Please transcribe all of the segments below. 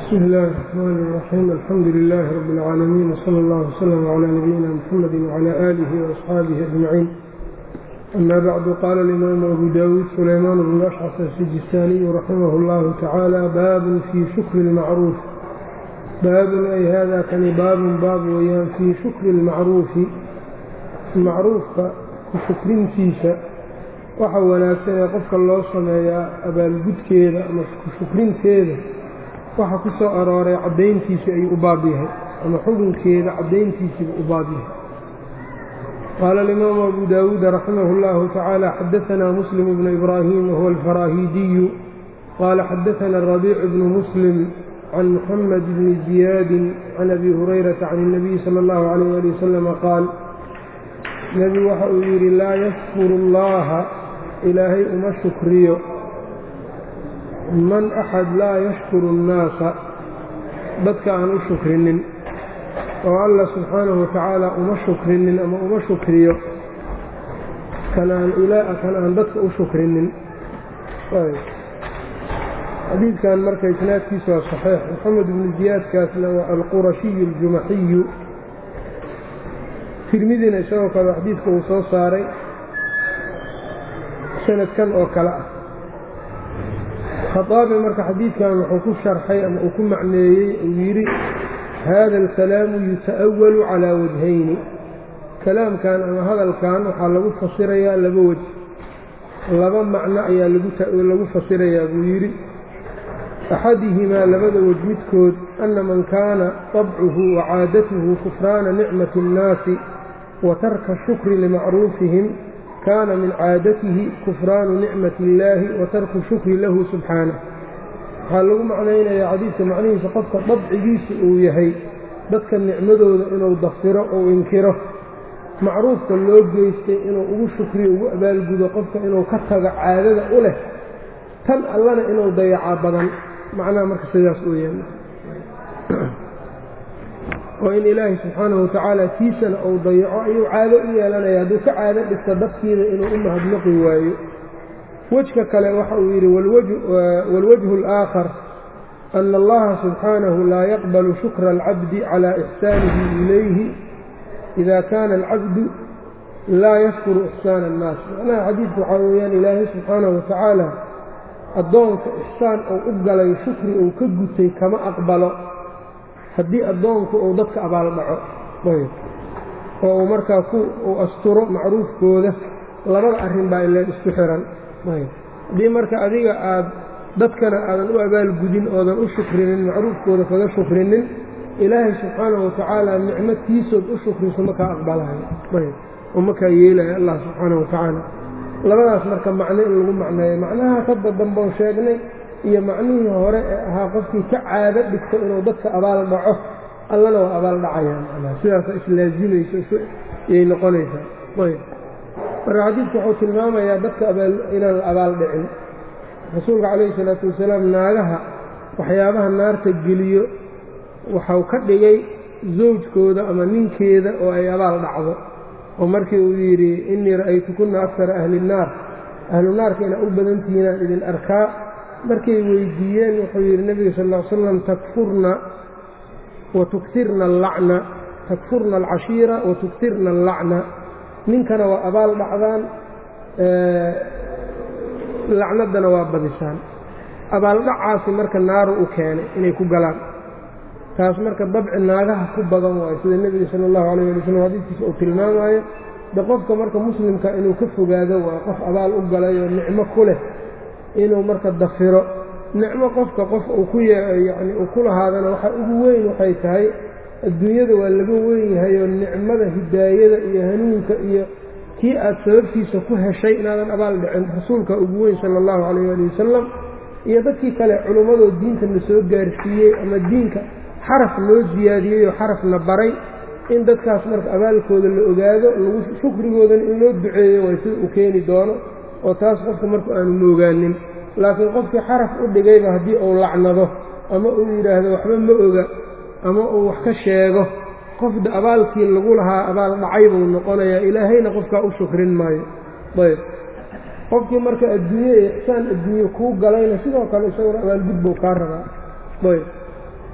بsم الlh الرحmn الرحيم الحمdu للh رب العاalمين وصلى الله وsلم عlى نبيina mحمد وعlى آlه وأصxaaبه أجمعين أmا bعd qال الإmام أbو dاود سليمان بن أشcث السجistاني رحimه الlه taعالى bab fي شhكr المcروف baabun ay hada kani baabun baab weyaan fii shukri اlmacruufi macruufka ku shukrintiisa waxa wanaagsan ee qofka loo sameeyaa abaalgudkeeda ama ku shukrinteeda waxa ku soo arooray caddayntiisii ayuu u baab yahay ama xukunkeeda caddayntiisiibuu u baab yahay qaala alimaamu abu daawuud raximah اllahu tacaala xadaanaa muslim bnu ibraahim wahuwa alfaraahiidiyu qaala xadaana rabiicu bnu muslim can muxamed bni ziyaadin can abi hurayrata can اnabiyi sala اllahu alayh ali wasalama qaal nebigu waxa uu yidhi laa yashkuru اllaha ilaahay uma shukriyo man axad laa yashkuru اnnaasa dadka aan u shukrinin oo allah subxaanahu watacaala uma shukrinin ama uma shukriyo kan aan ilaa kan aan dadka u shukrinin xadiidkan marka isnaadkiisa waa saxiix moxamed ibnu ziyaadkaasna waa alqurashiyu aljumaxiyu tirmidina isagoo kale xadiidka uu soo saaray sanadkan oo kale ah khaaabi marka xadiidkan wuxuu ku sharxay ama uu ku macneeyey uu yidhi hada alkalaamu yuta'awalu calaa wajhayni kalaamkan ama hadalkan waxaa lagu fasirayaa laba wej laba macno ayaa lagu fasirayaa buu yidhi axadihimaa labada wej midkood ana man kaana طabcuhu wa caadatuhu kufraana nicmati اnnaasi wa tarka shukri limacruufihim kaana min caadatihi kufraanu nicmati illaahi wa tarku shukri lahu subxaanah waxaa lagu macnaynayaa xadiidka macnihiisa qofka dabcigiisa uu yahay dadka nicmadooda inuu dafiro ou inkiro macruufka loo geystay inuu ugu shukriyo ugu abaalgudo qofka inuu ka tago caadada u leh tan allana inuu dayacaa badan macnaha marka sidaas uu yahay oo in ilaahay subxaanahu watacaala tiisana uu dayaco ayuu caado u yeelanaya hadduu ka caado dhigto dadkiina inuu u mahadnaqi waayo wejka kale waxa uu yidhi waalwajhu alaakhar ana allaha subxaanahu laa yaqbalu shukra alcabdi calaa ixsaanihi ilayhi ida kaana alcabdu laa yashkuru ixsaana annaas macnaha xadiidku waxaa weeyaan ilaahay subxaanahu watacaala addoonka ixsaan uu u galay shukri uu ka gutay kama aqbalo haddii addoonku uu dadka abaal dhaco oo uu markaa ku uu asturo macruufkooda labada arrin baa ileen isku xiran haddii marka adiga aad dadkana aadan u abaalgudin oodan u shukrinin macruufkooda kaga shukrinin ilaahay subxaanahu watacaala nicmatiisood u shukriso makaa aqbalayo oo makaa yeelayo allah subxaanahu watacaala labadaas marka macno in lagu macneeyo macnaha hadda damboon sheegnay iyo macnihii hore ee ahaa qofkii ka caado dhigto inuu dadka abaal dhaco allana waa abaal dhacayaa macnaha sidaasa islaazimayso yay noqonaysaa ayb marka xadiidku wuxuu tilmaamayaa dadka inaan la abaal dhicin rasuulka calayhi salaatu wasalaam naagaha waxyaabaha naarta geliyo waxau ka dhigay zawjkooda ama ninkeeda oo ay abaal dhacdo oo markii uu yidhi innii ra'aytukunna akara ahli innaar ahlu naarka inaa u badantihiinaan idin arkaa markay weydiiyeen wuxuu yidhi nebiga sal ll ly slam takfurna wa tuktirna allacna takfurna alcashiira wa tuktirna allacna ninkana waa abaal dhacdaan lacnaddana waa badisaan abaaldhacaasi marka naaru u keenay inay ku galaan taas marka dabci naagaha ku badan waayo sida nebiga sala allahu alayh ali waslm xadiiskiisa uu tilmaamaayo de qofka marka muslimka inuu ka fogaado waayo qof abaal u galay oo nicmo ku leh inuu marka dafiro nicmo qofka qof uu ku yacni uu ku lahaadana waxa ugu weyn waxay tahay adduunyada waa laga weyn yahay oo nicmada hidaayada iyo hanuunka iyo kii aad sababtiisa ku heshay inaadan abaal dhicin rasuulka ugu weyn sala allahu calayh ali wasalam iyo dadkii kale culummadoo diinta na soo gaarsiiyey ama diinka xaraf loo siyaadiyey oo xarafna baray in dadkaas marka abaalkooda la ogaado lagu shukrigoodana in loo duceeyo way sida uu keeni doono oo taas qofka marku aanu moogaanin laakiin qofkii xaraf u dhigayba haddii uu lacnado ama uu yidhaahdo waxba ma oga ama uu wax ka sheego qofda abaalkii lagu lahaa abaal dhacay buu noqonayaa ilaahayna qofkaa u shukrin maayo ayb qofkii marka adduunye iyo ixsaan adduunye kuu galayna sidoo kale isaguna abaalgud buu kaa rabaa ayb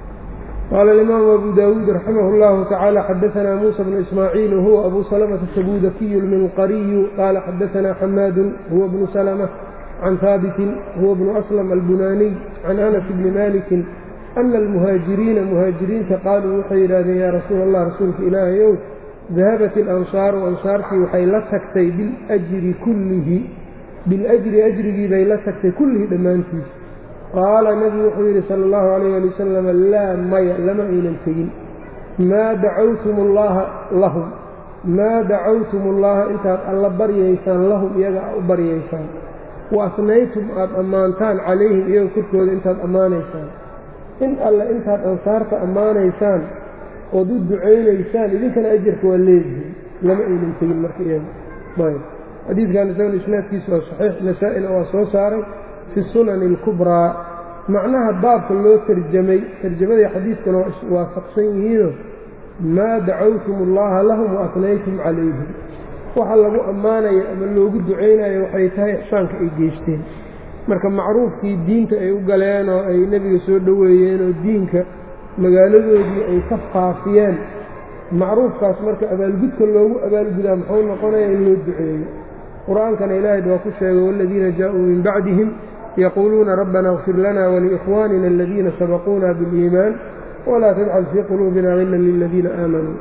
qaala alimaamu abu daawuud raximah اllahu tacaala xadaanaa muusa bnu ismaaciil wahuwa abu salamata sabuudakiyu lminqariyu qaala xadaanaa xamaadun huwa bnu salma can haabitin huwa bnu aslam albunaaniy can anas bni malikin ana almuhaajiriina muhaajiriinta qaaluu waxay yidhaahdeen yaa rasuula allah rasuulka ilaahayow dahabat ilansaaru ansaartii waxay la tagtay biljri kullihi biljri ajrigii bay la tagtay kullihi dhammaantiis qaala nebigu wuxuu yidhi sala allahu calayh ali wasalam laa maya lama aynan tegin maa dacawtum allaha lahum maa dacawtum allaha intaad alla baryaysaan lahum iyaga a u baryaysaan wa asnaytum aad ammaantaan calayhim iyaga korkooda intaad ammaanaysaan in alle intaad ansaarta ammaanaysaan ood u ducaynaysaan idinkana ajarka waa leedihin lama aynan tegin marka iyaga ayb xadiidkan isaguna isnaadkiisu waa saxiix nasaa-ina waa soo saaray fi sunani alkubraa macnaha baabka loo tarjamay tarjamadii xadiidkuna waa iswaafaqsan yihiino maa dacawtum allaha lahum wa asnaytum calayhim waxa lagu ammaanaya ama loogu ducaynayo waxay tahay ixsaanka ay geysteen marka macruufkii diinta ay u galeen oo ay nebiga soo dhoweeyeen oo diinka magaaladoodii ay ka faafiyeen macruufkaas marka abaalgudka loogu abaalgudaa muxuu noqonaya in loo duceeyo qur-aankana ilaahay waa ku sheegay waaladiina jaa-uu min bacdihim yaquuluuna rabbana اغfir lana waliikhwaanina aladiina sabaquuna biاliimaan walaa tajcal fii quluubina gila liladiina aamanuu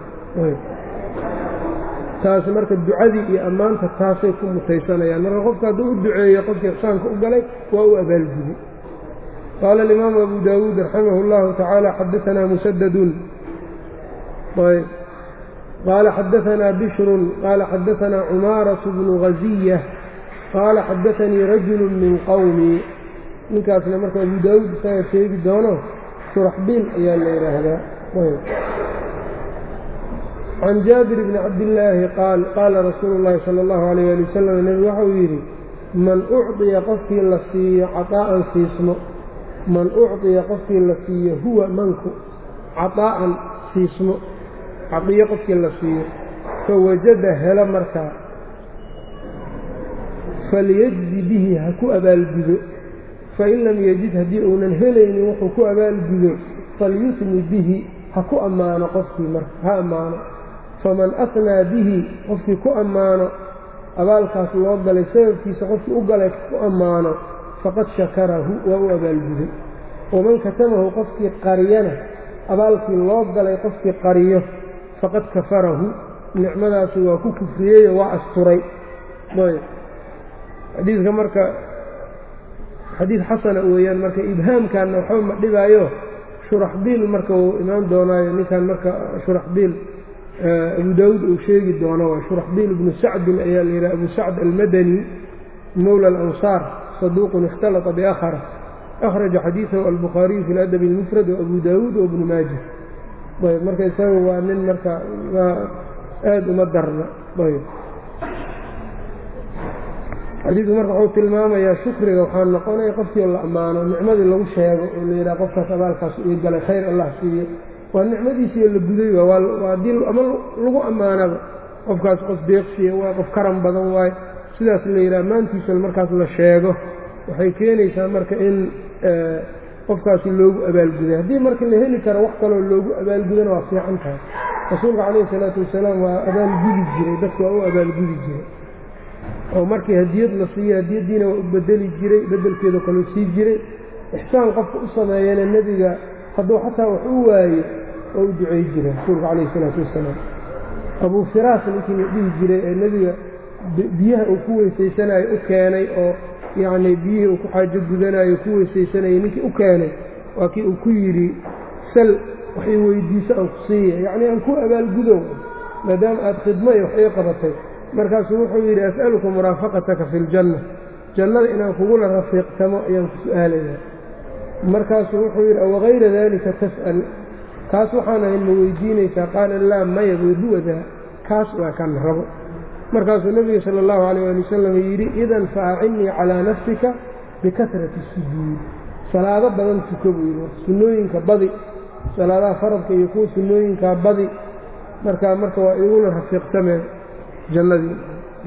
taas marka ducadii iyo ammaanta taasay ku mutaysanayaan marka qofka hadduu u duceeyo qofkii ixsaanka u galay waa u abaalguday qaala alimaamu abu daawuud raximah اllahu tacaala xadaanaa musadadun qaala xadaanaa bishrun qaala xadaanaa cumaaraةu bnu ghaziya qaala xadaanii rajulu min qowmii ninkaasna marka abu daawuud isaga sheegi doono shuraxbiil ayaa la yidhaahdaa can jaabir bni cabdillaahi qaal qaala rasuulu llaahi sala allahu alayh ali wasalam nebigu waxau yidhi man ucطiya qofkii la siiyo caطaa'an siismo man ucطiya qofkii la siiyo huwa manku caطaa'an siismo cadiyo qofkii la siiyo fawajada helo markaa falyajzi bihi ha ku abaalgudo fain lam yajid haddii uunan helaynin wuxuu ku abaalgudo falyusni bihi ha ku ammaano qofkii marka ha ammaano faman asnaa bihi qofkii ku ammaano abaalkaas loo galay sababkiisa qofkii u galay ku ammaano faqad shakarahu waa u abaalguday waman katamahu qofkii qariyana abaalkii loo galay qofkii qariyo faqad kafarahu nicmadaasi waa ku kufriyeyo waa asturay xadiidka marka xadiid xasana weeyaan marka ibhaamkanna waxba ma dhibaayo shuraxbiil marka uu imaan doonaayo ninkan marka shuraxbiil abu daawuud uu sheegi doono waa shuraxbiil ibnu sacdin ayaa la yidhaha abu sacd almadani mowla alansaar saduuqun ikhtalata biakhara akhraja xadiidahu albukhaariyu fi ladabi اlmufrad waabu daawuud waibnu maaja ayb marka isaga waa nin marka aada uma darna ayb xadiidku marka wuxuu tilmaamayaa shukriga waxaa noqonaya qofkii la ammaano nicmadii lagu sheego oo la yidhaha qofkaas abaalkaas ii galay khayr allah siiyo waa nicmadiisiiyo la guday waa haddii ama lagu ammaanaba qofkaas qof deeqsiya waa qof karan badan waayo sidaas la yidhaha maantiisana markaas la sheego waxay keenaysaa marka in qofkaasi loogu abaalguday haddii marka la heli karo wax kaloo loogu abaalgudana waa fiican tahay rasuulka calayhi salaatu wasalaam waa abaalgudi jiray dadku waa u abaalgudi jiray oo markii hadiyad la siiyo hadiyaddiina waa u bedeli jiray beddelkeedao kaleu sii jiray ixsaan qofka u sameeyana nebiga hadduu xataa wax u waayo oo u ducay jira rasuulka calayhi salaatu wasalaam abuu firaas ninkii la dhihi jiray ee nebiga biyaha uu ku weysaysanayo u keenay oo yacnii biyihii uu ku xaajo gudanayo ku weysaysanayay ninkii u keenay waa kii uu ku yidhi sal waxay weydiiso aan ku siiya yacnii aan ku abaalgudo maadaama aada khidmo iyo wax ii qabatay markaasuu wuxuu yidhi as'aluka muraafaqataka fi ljanna jannada inaan kugula rafiiqtamo ayaan ku su'aalayaa markaasuu wuxuu yidhi awagayra daalika tas'al kaas waxaan ahayn ma weydiinaysaa qaala laa maya wahuwadaa kaas waa kan rabo markaasuu nebiga sala allahu calayh ali wasalam yidhi idan fa acinnii calaa nafsika bikasrati sujuud salaado badan tuko buu yidhi sunnooyinka badi salaadaha faradka iyo kuwa sunnooyinkaa badi markaa marka waa igula rafiiqtameen jannadii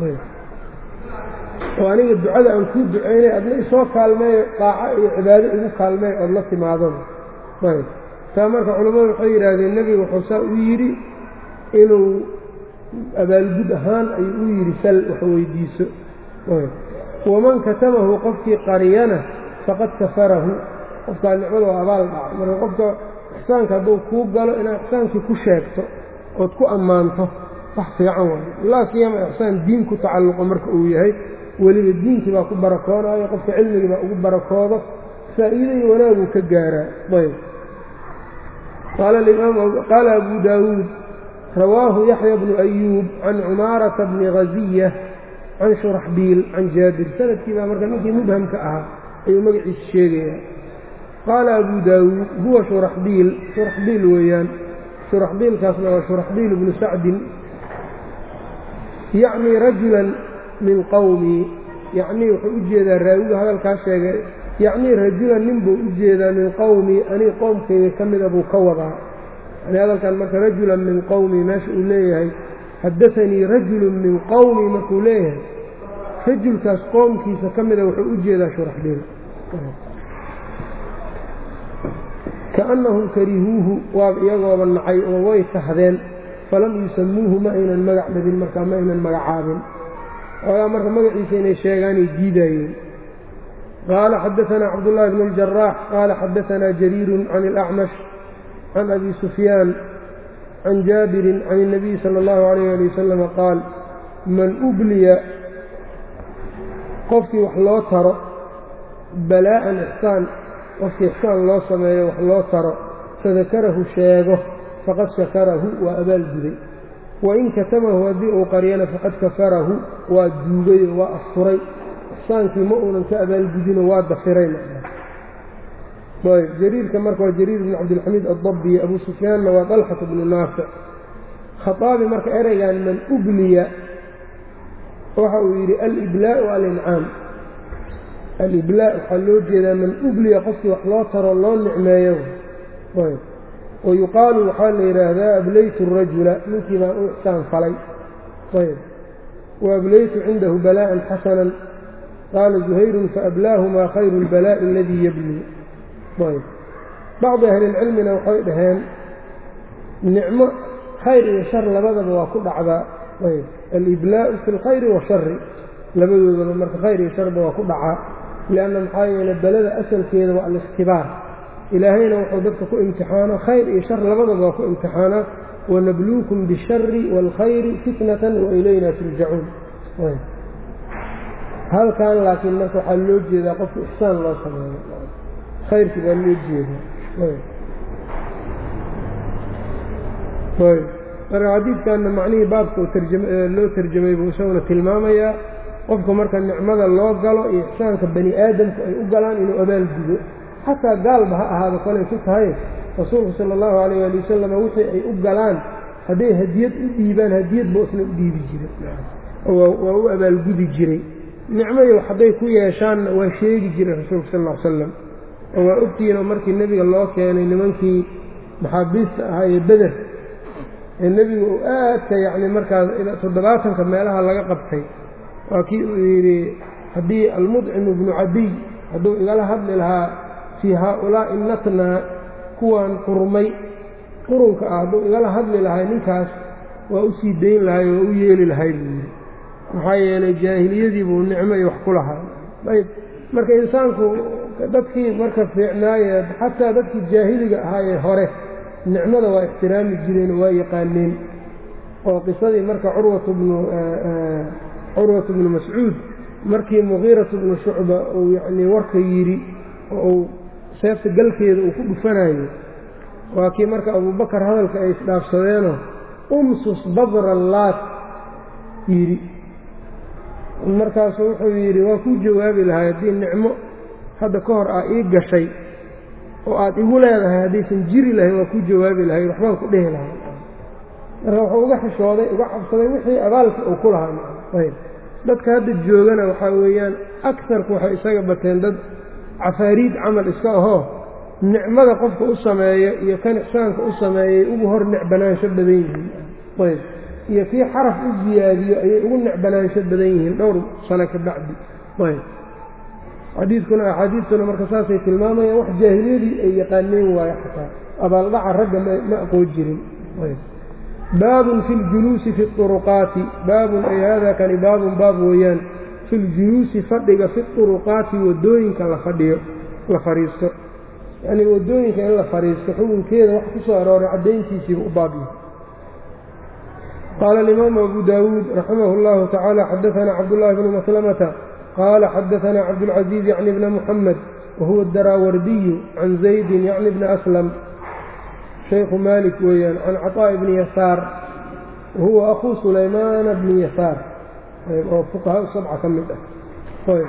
oo aniga ducada aan kuu ducaynay adna isoo kaalmeeyo daaco iyo cibaado igu kaalmeey ood la timaadaba ayb taa marka culammadu waxay yidhaahdeen nebiga wuxuu saa u yidhi inuu abaalgud ahaan ayuu u yidhi sal wax weydiiso waman katamahu qofkii qariyana faqad kafarahu qofkaa nicmada waa abaal dhacay marka qofka ixsaanka hadduu kuu galo inaad ixsaankii ku sheegto ood ku ammaanto wax fiican waayo laa siyama ixsaan diin ku tacalluqo marka uu yahay weliba diinkii baa ku barakoonayo qofka cilmigii baa ugu barakoodo faa'iida iyo wanaaguu ka gaaraa ayb qaala abu daawuud rawaahu yaxya bnu ayuub can cumaarata bni haziya can shuraxbiil can jaabir sanadkii baa marka ninkii mubhamka ahaa ayuu magaciisa sheegayaa qaala abu daawuud huwa shuraxbiil shuraxbiil weeyaan shuraxbiilkaasna waa shuraxbiil bnu sacdin yacnii rajulan min qowmii yacnii wuxuu u jeedaa raawiga hadalkaas sheegay yacnii rajulan nin buu u jeedaa min qowmii anii qoomkayga ka mida buu ka wadaa yani hadalkan marka rajulan min qowmii meesha uu leeyahay xaddaanii rajulun min qowmii markuu leeyahay rajulkaas qoomkiisa ka mida wuxuu u jeedaa shuraxbiil kaannahum karihuuhu waaba iyagooba nacay oo way kahdeen falam yusamuuhu ma aynan magac dhabin markaa ma aynan magacaabin oogaa marka magaciisa inay sheegaanay diidaayeen qaala xadaanaa cabdullaahi bn اljaraax qaala xadaanaa jariirun can اlacmash can abi sufyaan can jaabirin can الnabiy salى اllahu alayh ali wasalama qaal man ubliya qofkii wax loo taro balaa'an ixsaan qofkii ixsaan loo sameeyo wax loo taro fadakarahu sheego faqad shakarahu waa abaalguday wain katamahu haddii uu qaryana faqad kafarahu waa duugayoo waa afuray ixsaankii ma uunan ka abaalgudinoo waa dafiray jariirka marka waa jariir bn cabdilxamiid addabiy abu sufyaanna waa dalxat bnu naafic khaaabi marka ereygan man ubliya waxa uu yidhi aliblaau alincaam aliblaa waxaa loo jeedaa man ubliya qofkii wax loo taro loo nicmeeyo wayuqaalu waxaa la yidhaahdaa ablaytu rajula ninkii baan u ixsaan falay ayb waablaytu cindahu balaa'an xasanan qaala zuhayrun faablaahumaa khayru اlbalaa'i aladii yablii ayb bacdi ahlilcilmina waxay dhaheen nicmo khayr iyo shar labadaba waa ku dhacdaa ayb aliblaa'u fi اlkhayri washari labadoodaba marka khayr iyo sharba waa ku dhacaa lianna maxaa yeele belada asalkeeda waa alikhtibaar ilaahayna wuxuu dadka ku imtixaano khayr iyo shar labadaba waa ku imtixaanaa wanabluukum bishari wاlkhayri fitnatan wailayna turjacuun halkan laakiin marka waxaa loo jeedaa qofka ixsaan loo sameeyo khayrkii baa loo jeedaa marka xadiidkanna macnihii baabka loo tarjamay buu isaguna tilmaamayaa qofka marka nicmada loo galo iyo ixsaanka bani aadamku ay u galaan inuu abaal gudo xataa gaalba ha ahaado kolay ku tahay rasuulku sala allahu calayh ali wasalam wixii ay u galaan hadday hadiyad u dhiibaan hadiyad buu isna u dhiibi jiray waa u abaalgudi jiray nicmayo hadday ku yeeshaanna waa sheegi jiray rasuulku sal ll ly slam oo waa ogtihiinoo markii nebiga loo keenay nimankii maxaabiista ahaa ee beder ee nebigu uu aadka yacni markaas toddobaatanka meelaha laga qabtay waa kii uu yidhi haddii almudcimu bnu cadiy hadduu igala hadli lahaa fii haaulaa'i natnaa kuwan qurmay qurunka ah hadduu igala hadli lahay ninkaas waa u sii dayn lahay waa u yeeli lahay buu yidhi maxaa yeelay jaahiliyadii buu nicmo iyo wax ku lahaa ayb marka insaanku dadkii marka fiicnaaye xataa dadkii jaahiliga ahaayee hore nicmada waa ixtiraami jireen oo waa yaqaaneen oo qisadii marka curwatu bnu curwatu bnu mascuud markii muqiiratu bnu shucba uu yacnii warka yidhi oo uu seefta galkeeda uu ku dhufanayo waa kii marka abuubakar hadalka ay isdhaafsadeenoo umsus badra laat yidhi markaasuu wuxuu yidhi waa kuu jawaabi lahay haddii nicmo hadda ka hor aa ii gashay oo aad igu leedahay haddaysan jiri lahayn waa kuu jawaabi lahay waxbaan ku dhehi lahay marka wuxuu uga xishooday uga cabsaday wixii abaalkii uu ku lahaa ayb dadka hadda joogana waxaa weeyaan akarku waxay isaga bateen dad cafaariid camal iska ahoo nicmada qofka u sameeyo iyo kan ixsaanka u sameeyay ugu hor necbanaansho badan yihiin ayb iyo kii xaraf u ziyaadiyo ayay ugu necbanaansho badan yihiin dhowr sano ka bacdi ayb xadiidkuna axaadiistuna marka saasay tilmaamayaan wax jaahiliyadii ay yaqaaneen waayo xataa abaaldhaca ragga ma aqoon jirin baabun fi ljuluusi fi uruqaati baabun ay hada kani baabun baab weeyaan fi ljuluusi fadhiga fi uruqaati wadooyinka la fadhiyo la fadhiisto yacnii wadooyinka in la fadhiisto xukunkeeda wax ku soo arooray caddayntiisiiba u baabya qaala alimaamu abu daawuud raximah اllahu tacaala xadaanaa cabdullahi bnu maslamata qaala xadaanaa cabdulcaziiz yacni bna muxamed wahuwa daraawardiyu can zaydin yacni bna aslam shaykhu maalik weeyaan can caطaaءi bni yasaar wahuwa akhuu sulaymaana bni yasaar oo fuqahaa sabca ka mid ah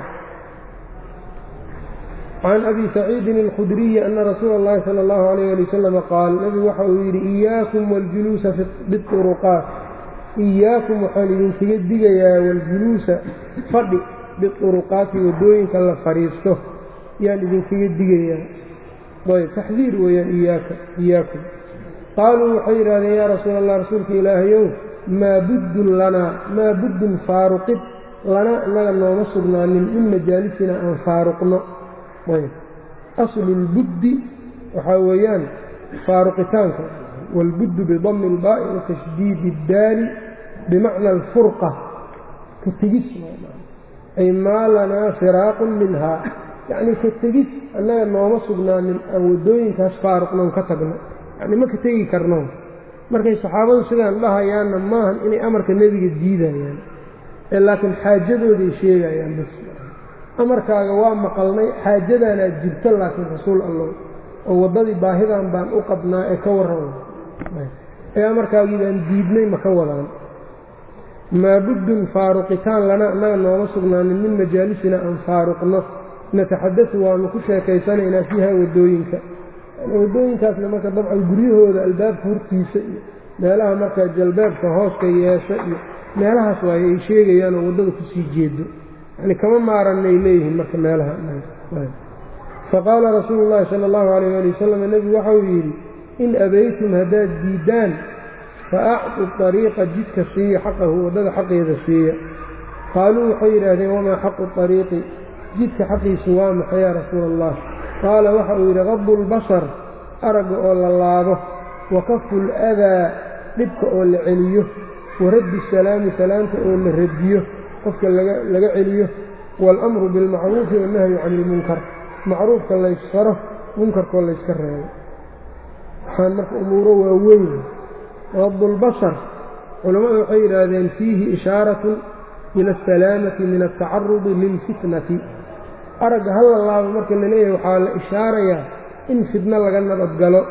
can abi saciidin اlkhudriyi ana rasuula اllahi salى اllahu alayh ali wasalam qaal nebigu waxa uu yidhi iyaakum waاljuluusa biuruqaat iyaakum waxaan idinkaga digayaa waljuluusa fadhi biuruqaati wadooyinka la fadhiisto yaan idinkaga digayaa ayb taxdiir weeyaan iyaaka iyaakum qaaluu waxay yidhahdeen yaa rasuula allah rasuulka ilaahayow maa buddun lanaa maa buddun faaruqid lana innaga nooma sugnaanin min majaalisina aan faaruqno ayb aslu lbuddi waxaa weeyaan faaruqitaanka wاlbuddu bidami اlbaa'i wa tashdiidi اddaali bimacna alfurqa ka tegis ay maa lanaa firaaqun minhaa yacnii ka tegis annaga nooma sugnaanin aan waddooyinkaas faaruqnoon ka tagno yacni ma ka tegi karno markay saxaabadu sidaan dhahayaanna maahan inay amarka nebiga diidayaan ee laakiin xaajadooday sheegayaan bas amarkaaga waa maqalnay xaajadaanaad jirto laakiin rasuul allow oo waddadii baahidan baan u qabnaa ee ka warran ee amarkaagii baan diidnay ma ka wadaan maa buddun faaruqitaan lana annaga nooma sugnaanin min majaalisina aan faaruqno nataxadadu waanu ku sheekaysanaynaa fiiha waddooyinka waddooyinkaasna marka dabcan guryahooda albaabka hortiisa iyo meelaha marka jalbeebka hooska yeesho iyo meelahaas waaye ay sheegayaan oo waddada kusii jeedo yani kama maaranay leeyihiin marka meelaha faqaala rasuulu llaahi sala allahu alayh ali wasalam nebigu waxauu yidhi in abaytum haddaad diiddaan fa acdu ariiqa jidka siiya xaqahu waddada xaqeeda siiya qaaluu waxay yidhaahdeen wamaa xaqu ariiqi jidka xaqiisu waa maxay yaa rasuula allah qaala waxa uu yidhi qadu lbasar aragga oo la laabo wa kafu ladaa dhibka oo la celiyo wa raddi salaami salaamta oo la radiyo qofka laga celiyo waalamru bilmacruufi wannahyu cani ilmunkar macruufka laysfaro munkarkoo layska reebo waxaan marka umuuro waaweyn qadulbasar culammadu waxay yidhaahdeen fiihi ishaaratun ila asalaamati min altacarudi lilfitnati aragga hal la laabo marka la leeyahay waxaa la ishaarayaa in fitno laga nabadgalo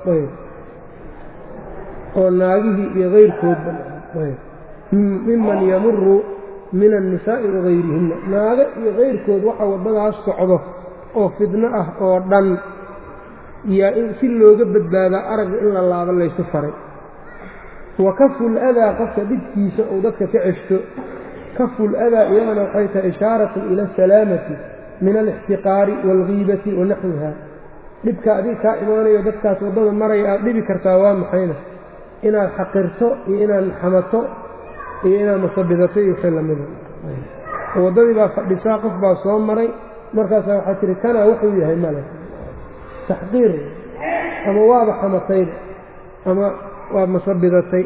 oo naagihii iyo kayrkoodba miman yamuru min annisaa'i wagayrihinna naago iyo kayrkood waxa waddadaas socdo oo fidno ah oo dhan yaa in si looga badbaadaa aragga in la laabo laysu faray wa kaful adaa qofka dhibkiisa uu dadka ka ceshto kaful adaa iyadana waxay tahay ishaaratun ila asalaamati min alixtiqaari waalgiibati wa naxwiha dhibka adiga kaa imaanayo dadkaas waddada maraya aad dhibi kartaa waa maxayna inaad xaqirto iyo inaad xamato iyo inaad masabidato iyo wixii lamida waddadii baa fadhisaa qof baa soo maray markaasaa waxaa tiri kanaa wuxuu yahay male taxqiir ama waaba xamatayba ama waa masabidatay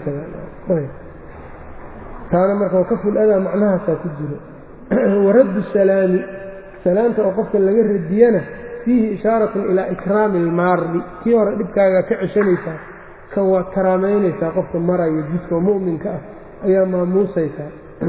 taana marka wakaful adaa macnahaasaa ku jiro waraddu salaami salaamta oo qofka laga radiyana fiihi ishaaratun ilaa ikraami ilmaardi kii hore dhibkaagaa ka ceshanaysaa kan waad karaamaynaysaa qofka maraya jidka oo mu'minka ah ayaa maamuusaysaa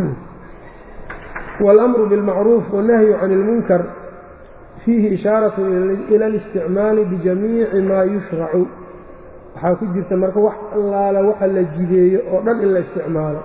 waalamru bilmacruuf wannahyu cani ilmunkar fiihi ishaaratun ila alisticmaali bijamiici maa yushracu waxaa ku jirta marka wax allaala waxa la jideeyo oo dhan in la isticmaalo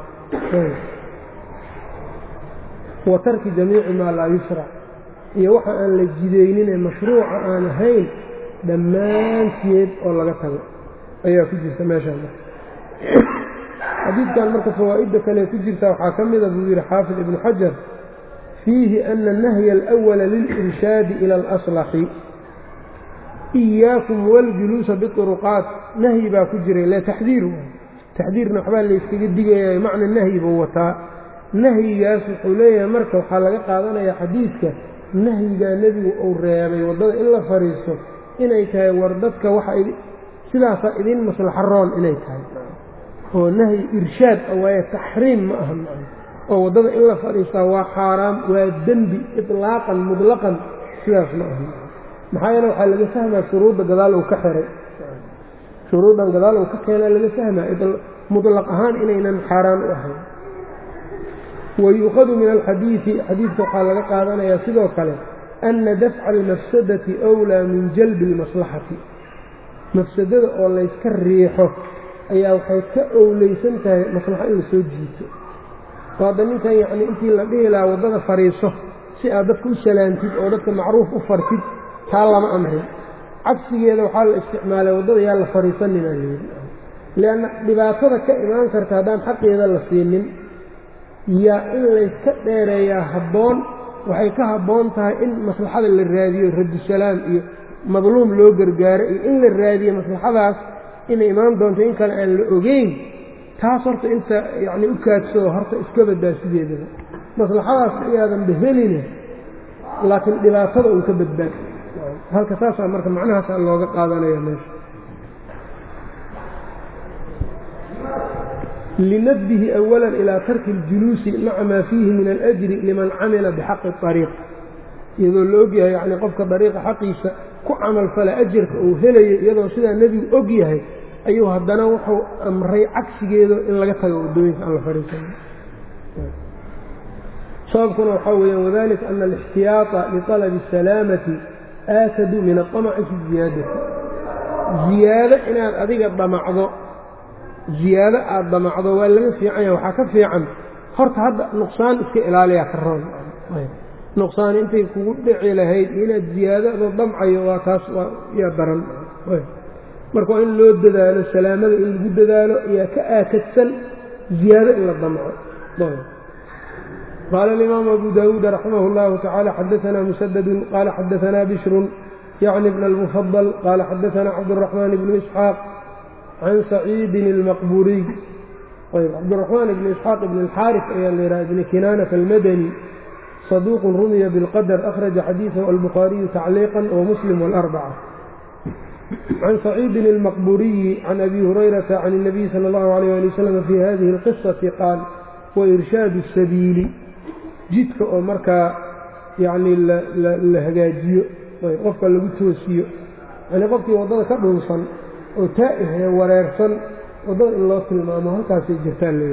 wa tarki jamiici maa laa yushrac iyo waxa aan la jidaynin ee mashruuca aan ahayn dhammaanteed oo laga tago ayaa ku jirta meeshaan xadiidkan marka fawaa'idda kale ku jirta waxaa ka mida buu yidhi xaafid ibnu xajar fiihi ana annahya alأwala lilirshaadi ila alaslaxi iyaakum waljuluusa biuruqaat nahyi baa ku jiray le taxdiir taxdiirna waxbaa layskaga digaya macna nahyi buu wataa nahyigaas wuxuu leeyahay marka waxaa laga qaadanayaa xadiidka nahyigaa nebigu uu reebay waddada in la fadhiisto inay tahay war dadka waxa sidaasaa idin maslaxo roon inay tahay oo nahyi irshaad a waaye taxriim ma aha maa oo waddada in la fadhiistaa waa xaaraam waa dembi iطlaaqan muطlaqan sidaas ma aha maxaa yeele waxaa laga fahmaa shuruudda gadaal uu ka xiray shuruuddan gadaal uu ka keenaa laga fahmaa muطlaq ahaan inaynan xaaraan u ahayn wayuukhadu min alxadiidi xadiidka waxaa laga qaadanayaa sidoo kale ana dafca almafsadati أwlaa min jalbi اlmaslaxati mafsadada oo layska riixo ayaa waxay ka owleysan tahay maslaxo in la soo jiito oo hadda ninkan yacni intii la dhihi lahaa waddada fadhiiso si aad dadka u salaantid oo dadka macruuf u fartid taa lama amrin cagsigeeda waxaa la isticmaalay waddada yaa la fadhiisaninaa layidhi lianna dhibaatada ka imaan karta haddaan xaqeeda la siinin yaa in layska dheereeyaa habboon waxay ka habboon tahay in maslaxada la raadiyo radusalaam iyo madluum loo gargaaro iyo in la raadiyo maslaxadaas inay imaan doonto in kale aan la ogeyn taas horta inta yacni u kaadsoo horta iska badbaa sideedaba maslaxadaas iyaadanba heline laakiin dhibaatada uun ka badbaad halka saasaa marka macnahaasaa looga qaadanaya meesha linabdihi awala ilaa tarki اljuluusi maca maa fiihi min alأjri liman camila bixaqi الطariiq iyadoo la ogyahay yani qofka dariiqa xaqiisa ku camalfala ajarka uu helayo iyadoo sidaa nebigu og yahay ayuu haddana wuxuu amray cagsigeedo in laga tago waddooyinka aan la fadhiisano sababkuna waxaa weeyaan wadalika ana alاxtiyaaطa liطalabi الsalaamati aakadu min aطamaci fi ziyaadati ziyaado inaad adiga dhamacdo ziyaado aada damacdo waa laga fiican yahay waxaa ka fiican horta hadda nuqsaan iska ilaaliyaa ka roon nuqsaan intay kugu dhici lahayd inaad ziyaadado damcayo waa taas yaa daran marka waa in loo dadaalo salaamada in lagu dadaalo ayaa ka aakadsan ziyaado in la damco qaala alimaamu abu daawuud raximah اllahu tacaala xadaanaa musadadun qaala xadaanaa bishrun yacni bn almufadal qaala xadaanaa cabduraxmaan bnu isxaaq can saciidin اlmaqburiy ayb cabdiraxmaan ibni isxaaq ibn اlxaarif ayaa la yidhaha ibni kinaanata almadani saduuqun rumiya bilqadar akhraja xadiidahu albukhaariyu tacliiqan wamuslim wاlarbaca can saciidin اlmaqburiyi can abi hurayrata can الnabiy salى اllahu alayh ali wasalam fi hadihi اlqisati qaal wairshaadu الsabiili jidka oo markaa yacni la hagaajiyo qofka lagu toosiyo yani qofkii waddada ka dhunsan oo taa'ihee wareersan waddada in loo tilmaamo halkaasay jirtaan la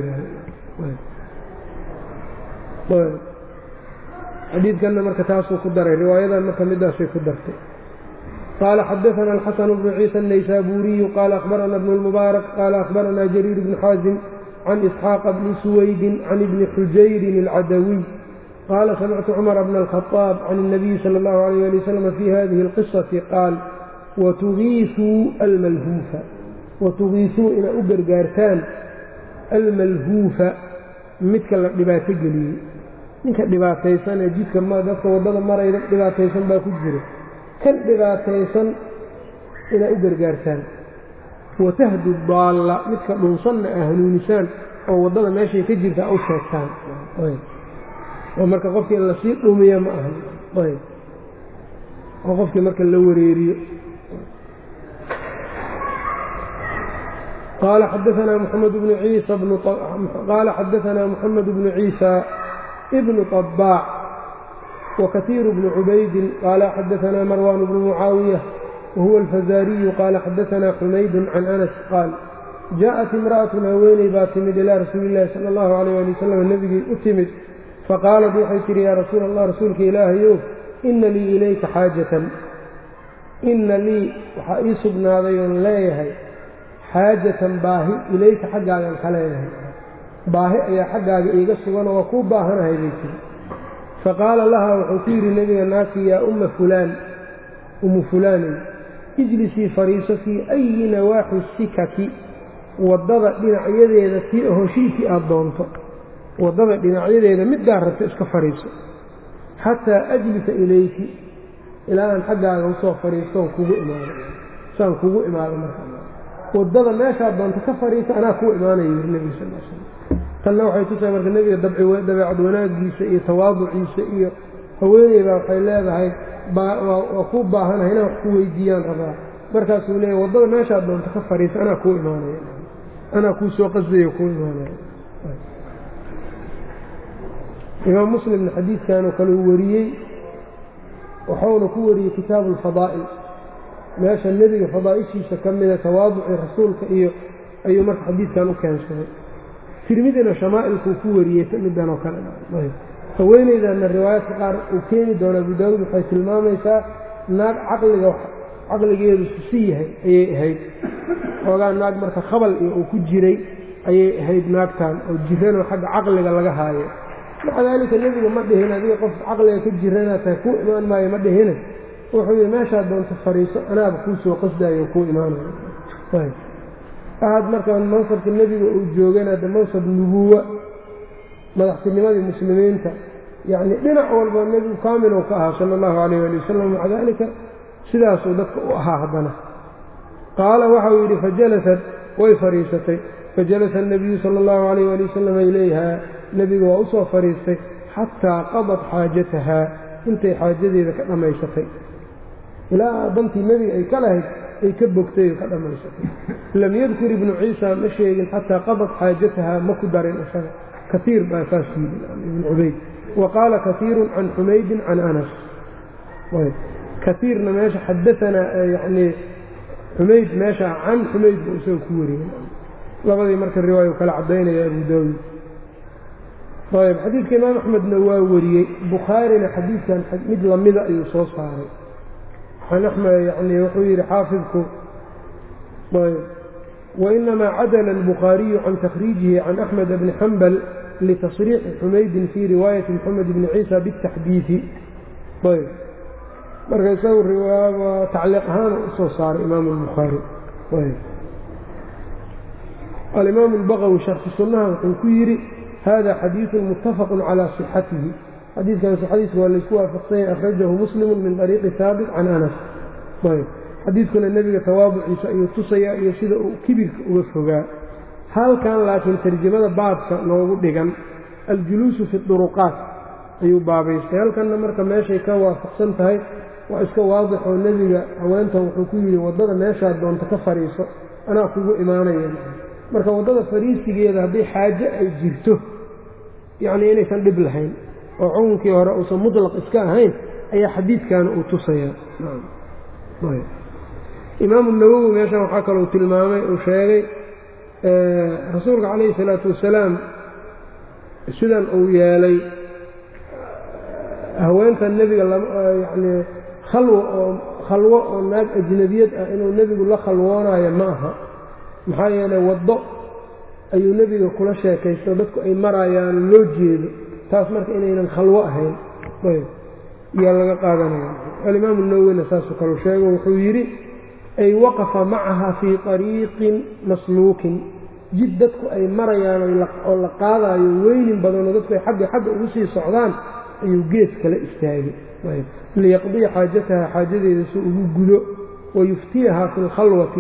yidhaahdo xadiidkanna marka taasuu ku daray riwaayadan marka midaasay ku dartay qaala xadaثana alxasan bnu ciisa الnaysaabuuriyu qaala akhbarana bnu اlmubaarak qaala akhbarana jariir bnu xaasim can isxaaqa bni suwaydin can ibni xujayrin اlcadawiy qaala samictu cumara bna alkhطaab can الnabiyi salى اllahu alayh ali wasalam fi hadihi اlqisati qaal watugiisuu almalhuufa watugiisuu inaad u gargaartaan almalhuufa midka la dhibaato geliyey ninka dhibaataysan ee jidka dadka waddada marayda dhibaataysan baa ku jira kan dhibaataysan inaad u gargaartaan watahdu daalla midka dhunsanna aa hanuunisaan oo waddada meeshay ka jirta u sheegtaan oo marka qofkii in lasii dhumiya ma ahan oo qofkii marka la wareeriyo قال xdثna محمد بن عيسى qال xdثna محمد بن عيسى بن طباع وكثير بن عبيد قال xdثna مروان بن معاaوية وهو الفزاrي qال xdثna حمayd عن أنس qاaل جاءت امرأة haweeney baa timid ilىa rasuuل الlahi slى الlه عليه لي وsلم nebigii u timid faqاaلت waxay tihi ya rasuul الlah rasuulka ilaahayow إna lii ilayka xاajaة ina lii waxaa ii sugnaaday oon leeyahay xaajatan baahi ilayka xaggaagaan ka leedahay baahi ayaa xaggaaga iiga suganoo waa kuu baahanahay bay tiri faqaala lahaa wuxuu ku yidhi nebiga naasi yaa umma fulaan ummu fulaanay ijlisii fariiso fii ayi nawaaxi sikaki waddada dhinacyadeeda tii hoshiitii aada doonto waddada dhinacyadeeda middaa rabto iska fadhiiso xataa ajlisa ilayki ilaa aan xaggaaga usoo fadhiistoon kugu imaado saan kugu imaado marka waddada meeshaad doonto ka fadhiisa anaa kuu imaanaya yiri nebiga sal l slam tanna waxay tusahay marka nebiga dabeecad wanaagiisa iyo tawaaduciisa iyo haweeney baa waxay leedahay waa kuu baahanahay inaan wax ku weydiiyaan rabaa markaasuu leeyahy waddada meeshaad doonto ka fadhiisa anaa kuu imaanaya anaa kuu soo qasdayo kuu imaanaya imaam muslimna xadiidkanoo kale uu wariyey waxauna ku wariyey kitaabu alfadaa'il meesha nebiga fadaa'ishiisa ka mida tawaaducii rasuulka iyo ayuu marka xadiidkan u keensaday tirmidina shamaa'ilkuu ku wariyey midan oo kale haweeneydanna riwaayaadka qaar uu keeni doono abu daawuud waxay tilmaamaysaa naag caqliga caqligeedu susi yahay ayay ahayd xoogaa naag marka khabal iyo uu ku jiray ayay ahayd naagtan oo jiranoo xagga caqliga laga haayo maca daalika nebiga ma dhihin adiga qof caqliga ka jiranaad tahay kuu imaan maayo ma dhihine wuxuu yidhi meeshaad doonto fadhiiso anaaba kuu soo qasdaayo kuu imaanayo ahad marka mansabka nebiga uu joogana de mansab nubuwa madaxtinimadii muslimiinta yacni dhinac walba nebigu kaamilow ka ahaa sala allahu calayh waali wasalam maca daalika sidaasuu dadka u ahaa haddana qaala waxau yidhi fajalasat way fadhiisatay fajalasa الnabiyu sala اllahu alayh ali wasalam ilayha nebigu waa u soo fadhiistay xataa qadat xaajatahaa intay xaajadeeda ka dhammaysatay ilaa dantii nebiga ay ka lahayd ay ka bogtay oo ka dhammaysatay lam yadkur ibnu ciisa ma sheegin xataa qadat xaajatahaa ma ku darin isaga kaiir baa saas yidhi ibn cubayd wa qaala kaiiru can xumaydin can anas kaiirna meesha xadaanaa yani xumayd meesha can xumayd buu isaga ku wariyey labadii marka riwaaya kala cadaynaya abu daawuud ayb xadiidka imaam axmedna waa wariyey bukhaarina xadiidkan mid lamida ayuu soo saaray yani wuxuu yidhi xaafidku ayb wainamaa cadala albukhaariyu can takhriijihi can axmed bni xambal litasriixi xumaydin fii riwaayati moxamed bni ciisa bitaxdiidi ayb marka isagu tacliiq ahaan usoo saaray imaam albukhaari alimaam albaqawi sharxi sunnaha wuxuu ku yidhi hada xadiiثu mutafaqu calى صixatihi xadiidkan sixadiisa waa laysku waafaqsanyay akhrajahu muslimu min طariiqi haabit can anas xadiidkuna nebiga tawaaduciisa ayuu tusayaa iyo sida uu kibirka uga fogaa halkan laakiin tarjamada baabka noogu dhigan aljuluusu fi duruqaat ayuu baabaystay halkanna marka meeshay ka waafaqsan tahay waa iska waadix oo nebiga haweentan wuxuu ku yidhi waddada meeshaad doonto ka fadhiiso anaa kugu imaanaya marka waddada fariisigeeda haddii xaaje ay jirto yacnii inaysan dhib lahayn oo xukunkii hore uusan mutlaq iska ahayn ayaa xadiidkaana uu tusayaa imaamu nawowi meeshan waxaa kalou tilmaamay uu sheegay rasuulka calayhi salaatu wasalaam sidan uu yeelay haweentan nebiga yacnii khalwo oo khalwo oo naag ajnabiyad ah inuu nebigu la khalwoonayo ma aha maxaa yeelay waddo ayuu nebiga kula sheekaysto dadku ay marayaan loo jeedo taas marka inaynan khalwo ahayn yaa laga qaadanaya alimaamu nawowina saasoo kaleu sheego wuxuu yidhi ay waqafa macaha fii طariiqin masluukin jid dadku ay marayaan oo la qaadaayo weynin badanoo dadku ay xagga xagga ugu sii socdaan ayuu gees kala istaagay liyaqdiya xaajataha xaajadeeda si ugu gudo wayuftiyaha fi اlkhalwati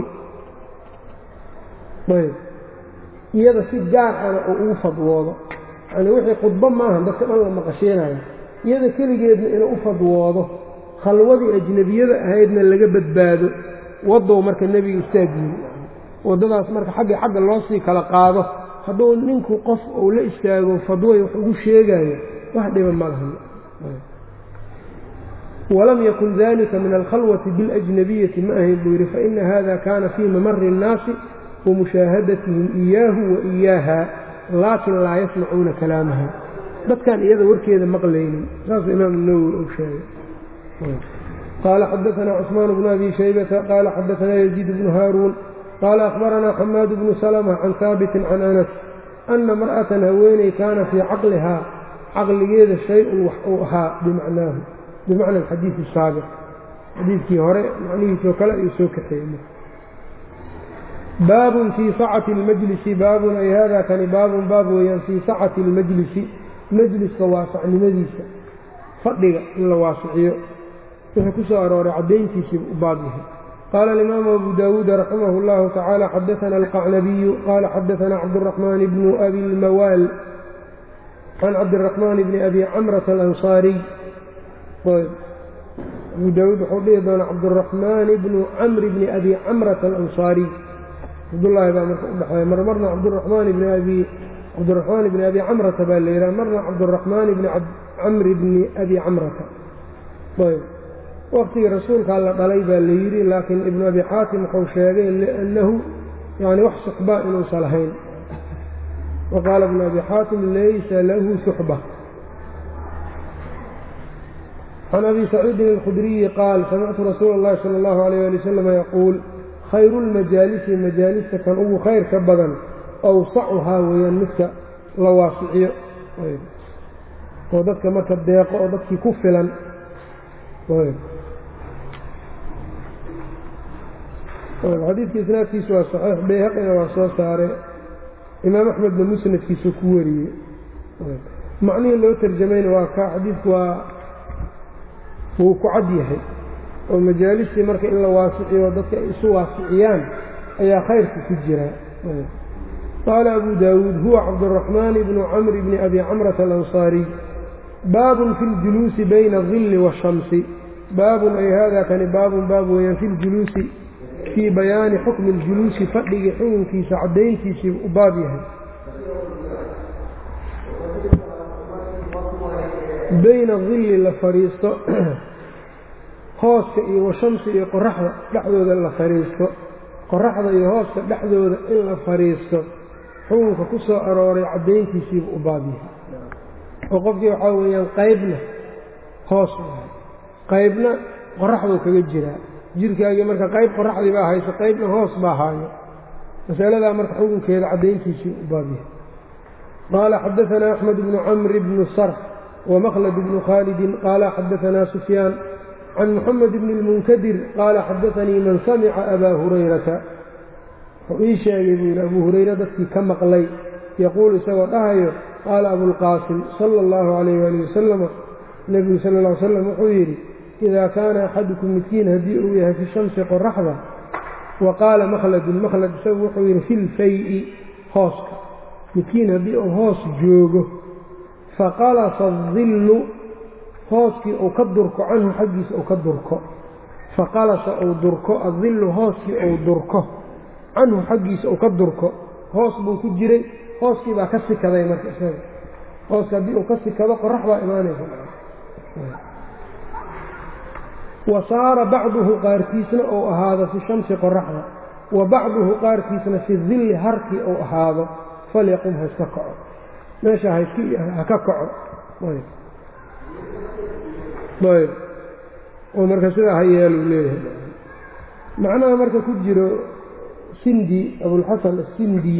ayb iyada si gaar ana oo ugu fadwoodo yani wixii khudbo maaha dadka dhan la maqasheenayo iyada keligeedna inuu u fadwoodo khalwadii ajnebiyada ahaydna laga badbaado wadow marka nebiga istaagyihi waddadaas marka xagga xagga loo sii kala qaado hadduu ninku qof uu la istaago fadway wax ugu sheegayo wax dhiba ma lahan walam yakun dalika min alkhalwati biاlajnabiyati ma ahayn buu yidhi faina hada kana fii mamari الnaasi wamushaahadatihim iyaahu wa iyaaha laakin laa yasmacuuna kalaamaha dadkan iyada warkeeda maqlaynin saasuu imaam nawowi uu sheegay qaala xadaanaa cusmaan bnu abi shaybata qaala xadaanaa yaziid bnu haaruun qaala akhbaranaa xamaad bnu salma can haabitin can anas ana mar'atan haweeney kaana fii caqlihaa caqligeeda shay-un wax uu ahaa bimacnaahu bimacna alxadiidi asaabiq xadiidkii hore macnihiisoo kale ayuu soo kaxeeyey baabun fii sacati اlmajlisi baabun ay hada kani baabun baab weeyaan fii sacati اlmajlisi majliska waasacnimadiisa fadhiga in la waasiciyo wuxuu ku soo arooray caddayntiisiiba u baab yahay qaala alimaamu abu daawuuda raximah اllahu tacaala xadaana alqacnabiyu qaala xadaana cabduraxmaan bnu abi lmawaal can cabdiraxmaan bni abi camrata alansaariy ayb abu daawuud wuxuu dhihi doonaa cabduraxmaan bnu camri bni abi camrata alansaariy cabdullaahi baa marka u dhexeeya mar marna cabduraxmaan bni abi cabdiraxmaan bni abi camrata baa la yidhaha marna cabduraxmaan bni camri bni abi camrata ayb waktigii rasuulkaa la dhalay baa la yidhi laakiin ibnu abi xaatim wuxuu sheegay liannahu yani wax suxba inuusan lahayn wa qaala ibnu abi xaatim laysa lahu suxba can abi saciidin alkhudriyi qaal samictu rasuula اllahi sala allahu alayh ali wasalam yaquul khayru lmajaalisi majaalista kan ugu khayr ka badan awsacuhaa weeyaan midka la waasiciyo oo dadka marka deeqo oo dadkii ku filan xadiidka isnaadkiisu waa saxiix bayhaqina waa soo saare imaam axmedna musnadkiisu ku wariyey macnihii loo tarjamayna waa ka xadiidku waa wuu ku cad yahay oo majaalistii marka in la waasiciyo dadka ay isu waasiciyaan ayaa khayrka ku jira qaala abu daawuud huwa cabduraxmaan bnu camri bni abi camrata alansaariy baabun fi ljuluusi bayna adilli waashamsi baabun ay haadaa kani baabun baab weeyaan fi ljuluusi fii bayaani xukmi اljuluusi fadhigii xukunkiisa caddayntiisii u baab yahay bayna dilli la fadhiisto hooska iyo washamsi iyo qoraxda dhexdooda la fadhiisto qoraxda iyo hooska dhexdooda in la fadhiisto xukunka ku soo arooray caddayntiisiiba u baab yahay oo qofkii waxaa weeyaan qaybna hoos qaybna qoraxduu kaga jiraa jirkaagii marka qayb qoraxdii baa hayso qaybna hoos baa haayo masaladaa marka xukunkeeda caddayntiisii u baabyahay qaala xadaanaa axmed bnu camri bnu sarf wamklد bnu khaalidi qaala xadaanaa sufyaan can muxamed bni اlmunkadir qaala xadaanii man samica abaa hurayrata wuxuu ii sheegay buu yidhi abuu hurayre dadkii ka maqlay yaquul isagoo dhahayo qaala abulqaasim sala اllahu alayh ali wasalama nebigu sal ll ly slam wuxuu yidhi idaa kaana axadukum midkiin haddii uu yahay fi shamsi qoraxda wa qaala makhladun makhlad isagu wuxuu yidhi fi lfay-i hooska midkiin haddii uu hoos joogo faqalasa adillu hooskii uu ka durko canhu xaggiisa uu ka durko faqalasa uu durko adillu hooskii uu durko canhu xaggiisa uu ka durko hoos buu ku jiray hooskii baa ka sikaday marka isaga hooska haddii uu ka sikado qorax baa imaanaysa wa saara bacduhu qaarkiisna uu ahaado fi shamsi qoraxda wa bacduhu qaarkiisna fi dilli harkii uu ahaado falyaqum ha iska kaco meesha ha ka kaco ayb oo marka sidaa ha yeelu leeyahay macnaha marka ku jiro sindi abulxasan asindi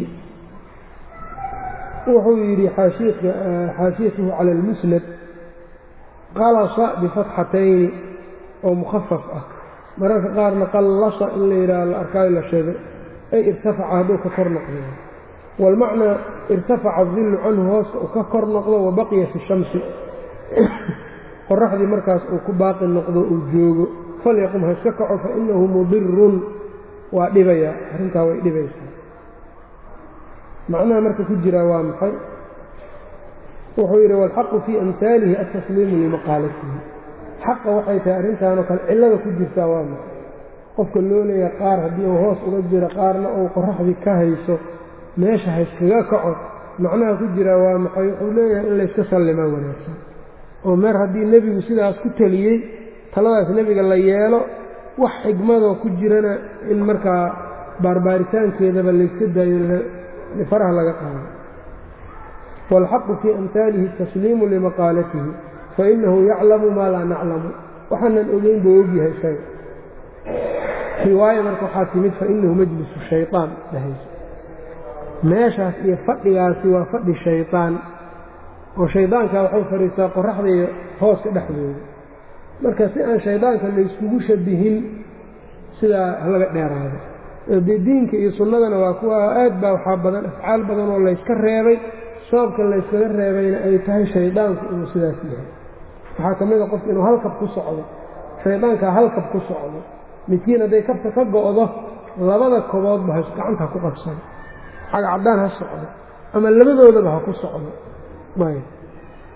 wuxuu yidhi xaashiyatuhu cala almusnad qalasa bifatxatayni oo mukhafaf ah mararka qaarna qallasa in la yidhaah la arkaayo la sheegay ay irtafaca hadduu ka kor noqdo waalmacnaa irtafaca adillu canhu hooska uu ka kor noqdo wa baqiya fi shamsi qoraxdii markaas uu ku baaqi noqdo uu joogo falyaqum ha iska kaco fa inahu mudirun waa dhibayaa arrintaa way dhibaysaa macnaha marka ku jiraa waa maxay wuxuu yidhi waalxaqu fii amhaalihi altasliimu limaqaalatihi xaqa waxay tahay arrintaanoo kale cillada ku jirtaa waa maxay qofka loo leeyahay qaar haddii uu hoos uga jiro qaarna uu qoraxdii ka hayso meesha hayskaga kaco macnaha ku jiraa waa maxay wuxuu leeyahay in layska sallimaa wanaagsan oo meer haddii nebigu sidaas ku teliyey taladaas nebiga la yeelo wax xigmadoo ku jirana in markaa baarbaaritaankeedaba layska daayo faraha laga qaado waalxaqu fii amhaalihi tasliimu limaqaalatihi fainahu yaclamu maa laa naclamu waxaanan ogeyn buu ogyahay isaga riwaaya marka waxaa timid fainahu majlisu shayطaan dhahayso meeshaas iyo fadhigaasi waa fadhi shayطaan oo shaydaanka waxuu fadhiistaa qoraxda iyo hooska dhexdooda marka si aan shaydaanka layskugu shabihin sidaa halaga dheeraado dee diinka iyo sunnadana waa kuwa aad baa waxaa badan afcaal badan oo layska reebay sababka layskaga reebayna ay tahay shaydaanku inuu sidaas yahay waxaa ka mid a qofka inuu halkab ku socdo shaydaankaa halkab ku socdo midkiin hadday kabta ka go'do labada koboodba ha gacanta ku qabsado cagcaddaan ha socdo ama labadoodaba ha ku socdo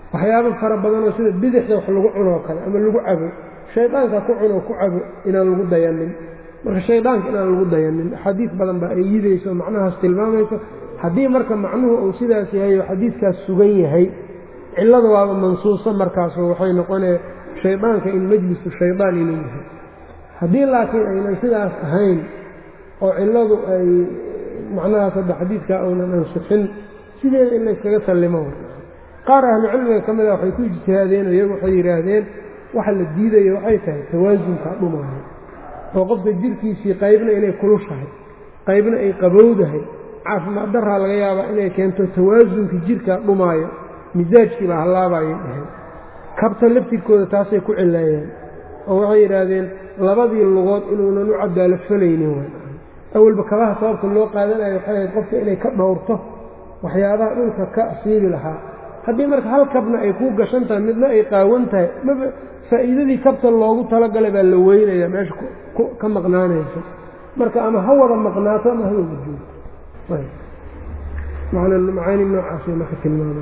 waxyaabo fara badanoo sida bidixda wax lagu cunoo kale ama lagu cabo shaydaanka ku cunoo ku cabo inaan lagu dayanin marka shaydaanka inaan lagu dayanin axaadiis badan baa ay yidayso macnahaas tilmaamayso haddii marka macnuhu uu sidaas yahay oo xadiidkaas sugan yahay cillada waaba mansuuso markaasoo waxay noqonee shaydaanka in majlisu shaydaan inuu yahay haddii laakiin aynan sidaas ahayn oo cilladu ay macnahaas hadda xadiidkaa uunan ansixin sideeda in layskaga sallimo qaar ahlucilmiga ka mida waxay ku ijtihaadeen oo iyagu waxay yidhaahdeen waxa la diidayo waxay tahay tawaasunka dhumaayo oo qofka jirkiisii qaybna inay kulushahay qaybna ay qabowdahay caafimaad daraa laga yaabaa inay keento tawaasunka jirkaa dhumaayo misaajkiibaa hallaabayay dhaheen kabta laftirkooda taasay ku cileeyeen oo waxay yidhaahdeen labadii lugood inuunan u cadaalo falaynin way awalba kabaha sababta loo qaadanayo waxay ahayd qofka inay ka dhowrto waxyaabaha dhulka ka asiibi lahaa haddii marka hal kabna ay kuu gashan tahay midna ay qaawan tahay maba faa'iidadii kabta loogu talagalay baa la weynaya meesha ka maqnaanayso marka ama ha wada maqnaato ama ha wada joogto macaani noocaasay marka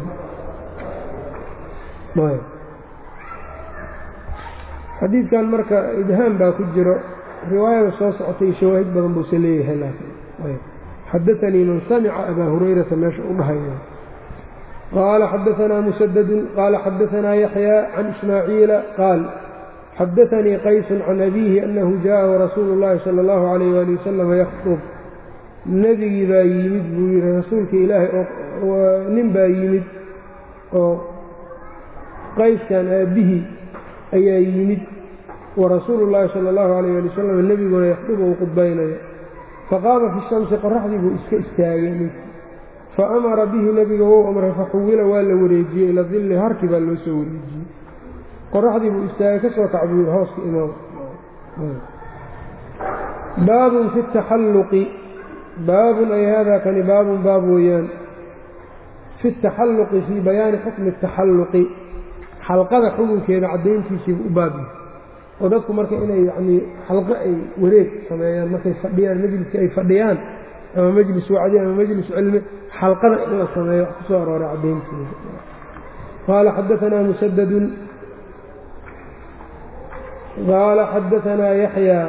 tilmaamay xadiidkan marka ibhaam baa ku jiro riwaayada soo socotay shawaahid badan buuse leeyahay laakiin xadaanii man samica abaa hurayrata meesha u dhahaya qaala xadaanaa musadadun qaala xadaanaa yaxyaa can ismaaciila qaal xadaanii qaysun can abiihi anahu jaءahu rasuulu اllahi salى اllahu alayh ali wasalam yakطub nebigii baa yimid buu yihi rasuulka ilaahay oo nin baa yimid oo qayskan aabbihii ayaa yimid warasuulu llaahi sala allahu alayh ali wasalam nebiguna yakdubu uu qudbaynayo faqaama fi shamsi qoraxdii buu iska istaagay ninkii fa amara bihi nebiga wou amray faxuwila waa la wareejiyey ila dilli harki baa loo soo wareejiyey qoraxdii buu istaagay ka soo kac buu yidhi hooska imaam baabun fi taxalluqi baabun ay haadaa kani baabun baab weeyaan fi taxalluqi fii bayaani xukmi taxalluqi xalqada xukunkeeda caddayntiisiibu u baabyahay oo dadku marka inay yacnii xalqo ay wareeg sameeyaan markay fadhiyaan majliska ay fadhiyaan ama majlis wacdi ama majlis cilmi xalqada in la sameeyo wax ku soo arooray caddayntiisa qaala xadaanaa musadadun qaala xadaanaa yaxyaa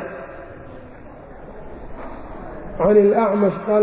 can اlأcmash qaala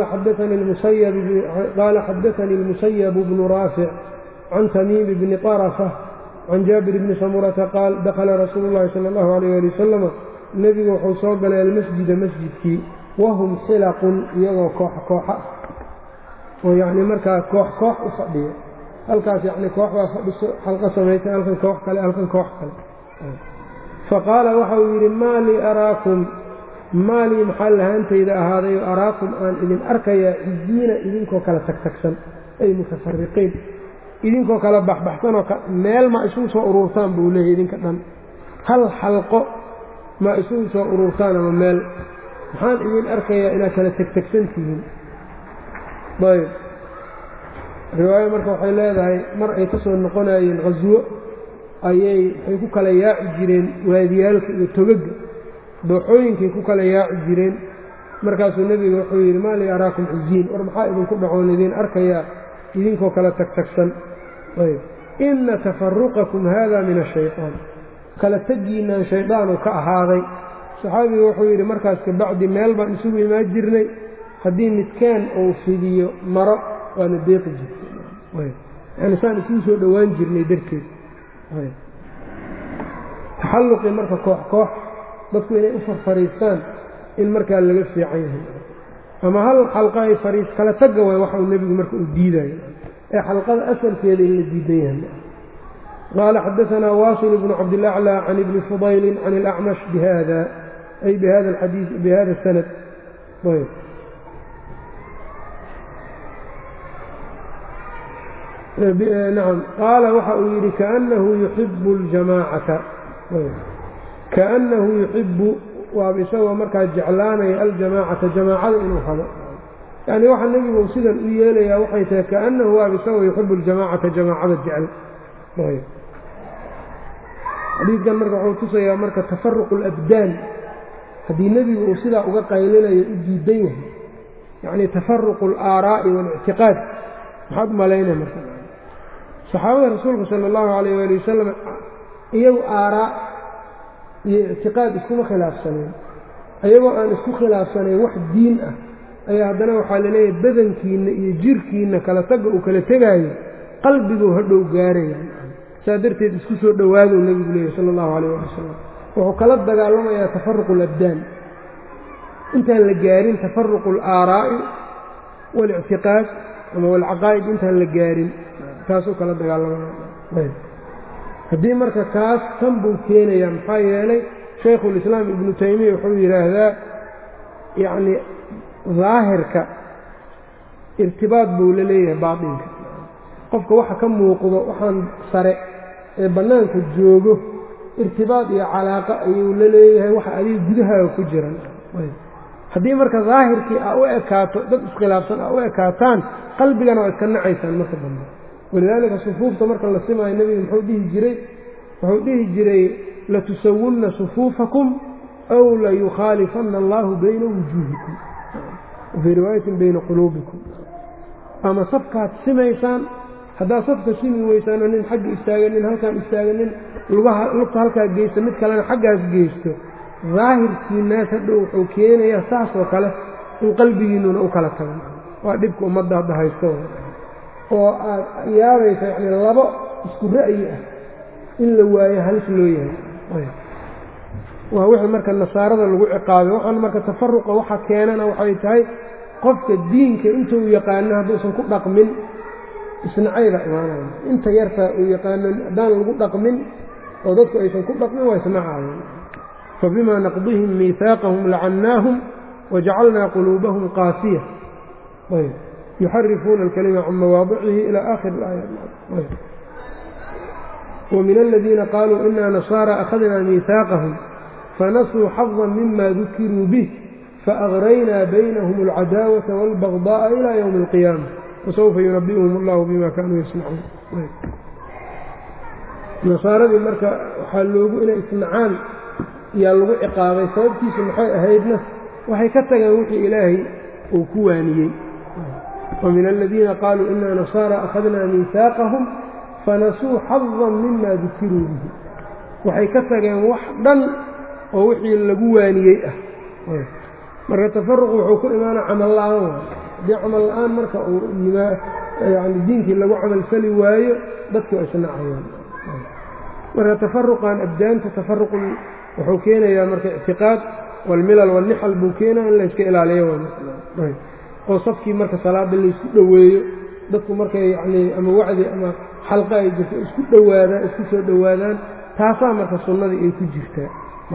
xadaanii اlmusayab bnu raafic can tamiimi bni طarafa can jaabir bni samurata qaal dakhala rasuulu llahi sala allahu alayh ali wasalama nebigu wuxuu soo galay almasjida masjidkii wahum xilaqun iyagoo koox kooxa oo yacni markaa koox koox u fadhiya halkaas yacni koox baa fadhiso xalqo samaysay halkan koox kale halkan koox kale faqaala waxa uu yidhi maa lii araakum maa lii maxaa lahaantayda ahaaday oo araakum aan idin arkayaa cidiina idinkoo kala tagtagsan ay mutafariqiin idinkoo kala baxbaxsanoo meel ma isugu soo ururtaan buu leeyahy idinka dhan hal xalqo ma isugu soo ururtaan ama meel maxaan idin arkayaa inaad kala tegtegsan tihiin ayb riwaayo marka waxay leedahay mar ay ka soo noqonayeen khaswo ayay waxay ku kala yaaci jireen waadiyaalka iyo togaga dooxooyinkay ku kala yaaci jireen markaasuu nebiga wuxuu yidhi maa lii araakum ciziin war maxaa idinku dhacoon idiin arkayaa idinkoo kala tagtagsan ayb inna tafaruqakum haada min ashayطaan kala tegiinaan shaydaanu ka ahaaday saxaabigu wuxuu yidhi markaas kabacdi meel baan isugu imaan jirnay haddii midkaan uu fidiyo maro waana deeqi jirtay yani saan isugu soo dhowaan jirnay darteed taxalluqii marka koox koox dadku inay u farfariistaan in markaa laga fiican yahay ama hal xalqa ay fariis kala tagga waay waxa uu nebigu marka uu diidayo ee xalqada asalkeeda in la diidan yahay qaala xadaanaa waasil bnu cabdilaclى can ibni fudayli can اlacmash bihada ay bihada alxadiid bihada sanad nacam qaala waxa uu yidhi kaanahu yuxibu اljamaacata kaanahu yuxibu waaba isagoo markaa jeclaanaya aljamaacata jamaacada inuu hado yani waxaa nebigu uu sidan u yeelayaa waxay tahay kaanahu waaba isagoo yuxibu aljamaacata jamaacada jecel xadiidkan marka wuxuu tusayaa marka tafaruqu alabdaan haddii nebigu uu sidaa uga qaylinayo u diidan yahay yacni tafaruqu alaaraa'i waalictiqaad maxaad u malaynaya marka saxaabada rasuulka sala allahu calayh waali wasalam iyagu aaraa iyo ictiqaad iskuma khilaafsaneen ayagoo aan isku khilaafsanayn wax diin ah ayaa haddana waxaa laleeyahay badankiinna iyo jirkiinna kala tagga uu kala tegaayo qalbiguu hadhow gaaraya saa darteed isku soo dhowaadou nebigu leeyahy sala allahu calayh waali wasalam wuxuu kala dagaalamayaa tafaruqu alabdaan intaan la gaarin tafaruqu alaaraa'i waalictiqaad ama walcaqaa'id intaan la gaarin taasuu kala dagaalamaya haddii marka kaas tan buu keenayaa maxaa yeelay shaykhulislaam ibnu taymiya wuxuu yidhaahdaa yacnii daahirka irtibaad buu la leeyahay baatinka qofka waxa ka muuqdo waxaan sare ee bannaanka joogo irtibaad iyo calaaqa ayuu la leeyahay waxa adiga gudahaaga ku jiran haddii marka daahirkii aa u ekaato dad iskhilaafsan aa u ekaataan qalbigana waa iska nacaysaan marka dambe walidaalika sufuufta marka la simaayo nebigu muxuu dhihi jiray wuxuu dhihi jiray latusawunna sufuufakum aw layukhaalifanna allaahu bayna wujuuhikum wafii riwaayatin bayna quluubikum ama safkaad simaysaan haddaad safka simi weysaanoo nin xagga istaaga nin halkaan istaaga nin lugaha lugta halkaa geysta mid kalena xaggaas geysto daahirkiinaas hadhow wuxuu keenayaa saas oo kale in qalbigiinnuna u kala tagan waa dhibka ummadda hadda haysto oo aad yaabaysa yacni labo isku ra'yi ah in la waayo halis loo yahay waa wixii marka nasaarada lagu ciqaabay waxaan marka tafaruqa waxa keenana waxay tahay qofka diinka intuu yaqaano hadduusan ku dhaqmin isnacayba imaanaya inta yartaa uu yaqaano haddaan lagu dhaqmin oo dadku aysan ku dhaqmin waa isnacaayeen fabimaa naqdihim miihaaqahum lacannaahum wajacalnaa quluubahum qaasiya ayb yuxarifuuna alkalima can mawaadicihi ilى aakhir اlaaya وmin aladiina qaluu ina nasaara akhadna miihaaqahum fanasuu xaظa mima dukiruu bih faagraynaa baynahum اlcadaawaةa wاlbagضاءa ilى ywmi اlqiyaama wasawfa yunabi'uhum اllahu bima kanuu yasnacuun nasaaradii marka waxaa loogu inay isnacaan yaa lagu ciqaabay sababtiisu maxay ahaydna waxay ka tageen wixii ilaahay uu ku waaniyey وmin aladiina qaluu ina nasaara akhadna miihaaqahum fanasuu xaظa mima dukiruu bihi waxay ka tageen wax dhan oo wixii lagu waaniyey ah marka tafaruq wuxuu ku imaana camal la'aan waay haddii camal la'aan marka uu yani diinkii lagu camalfali waayo dadki waa isnacayaan marka tafaruqan abdaanta tafaruq wuxuu keenayaa marka ictiqaad wاlmilal wاlnixal buu keenaya in layska ilaaliyo oo safkii marka salaada laysku dhoweeyo dadku markay yacnii ama wacdi ama xalqa ay jirto isku dhowaadaan isku soo dhowaadaan taasaa marka sunnadii ay ku jirtaa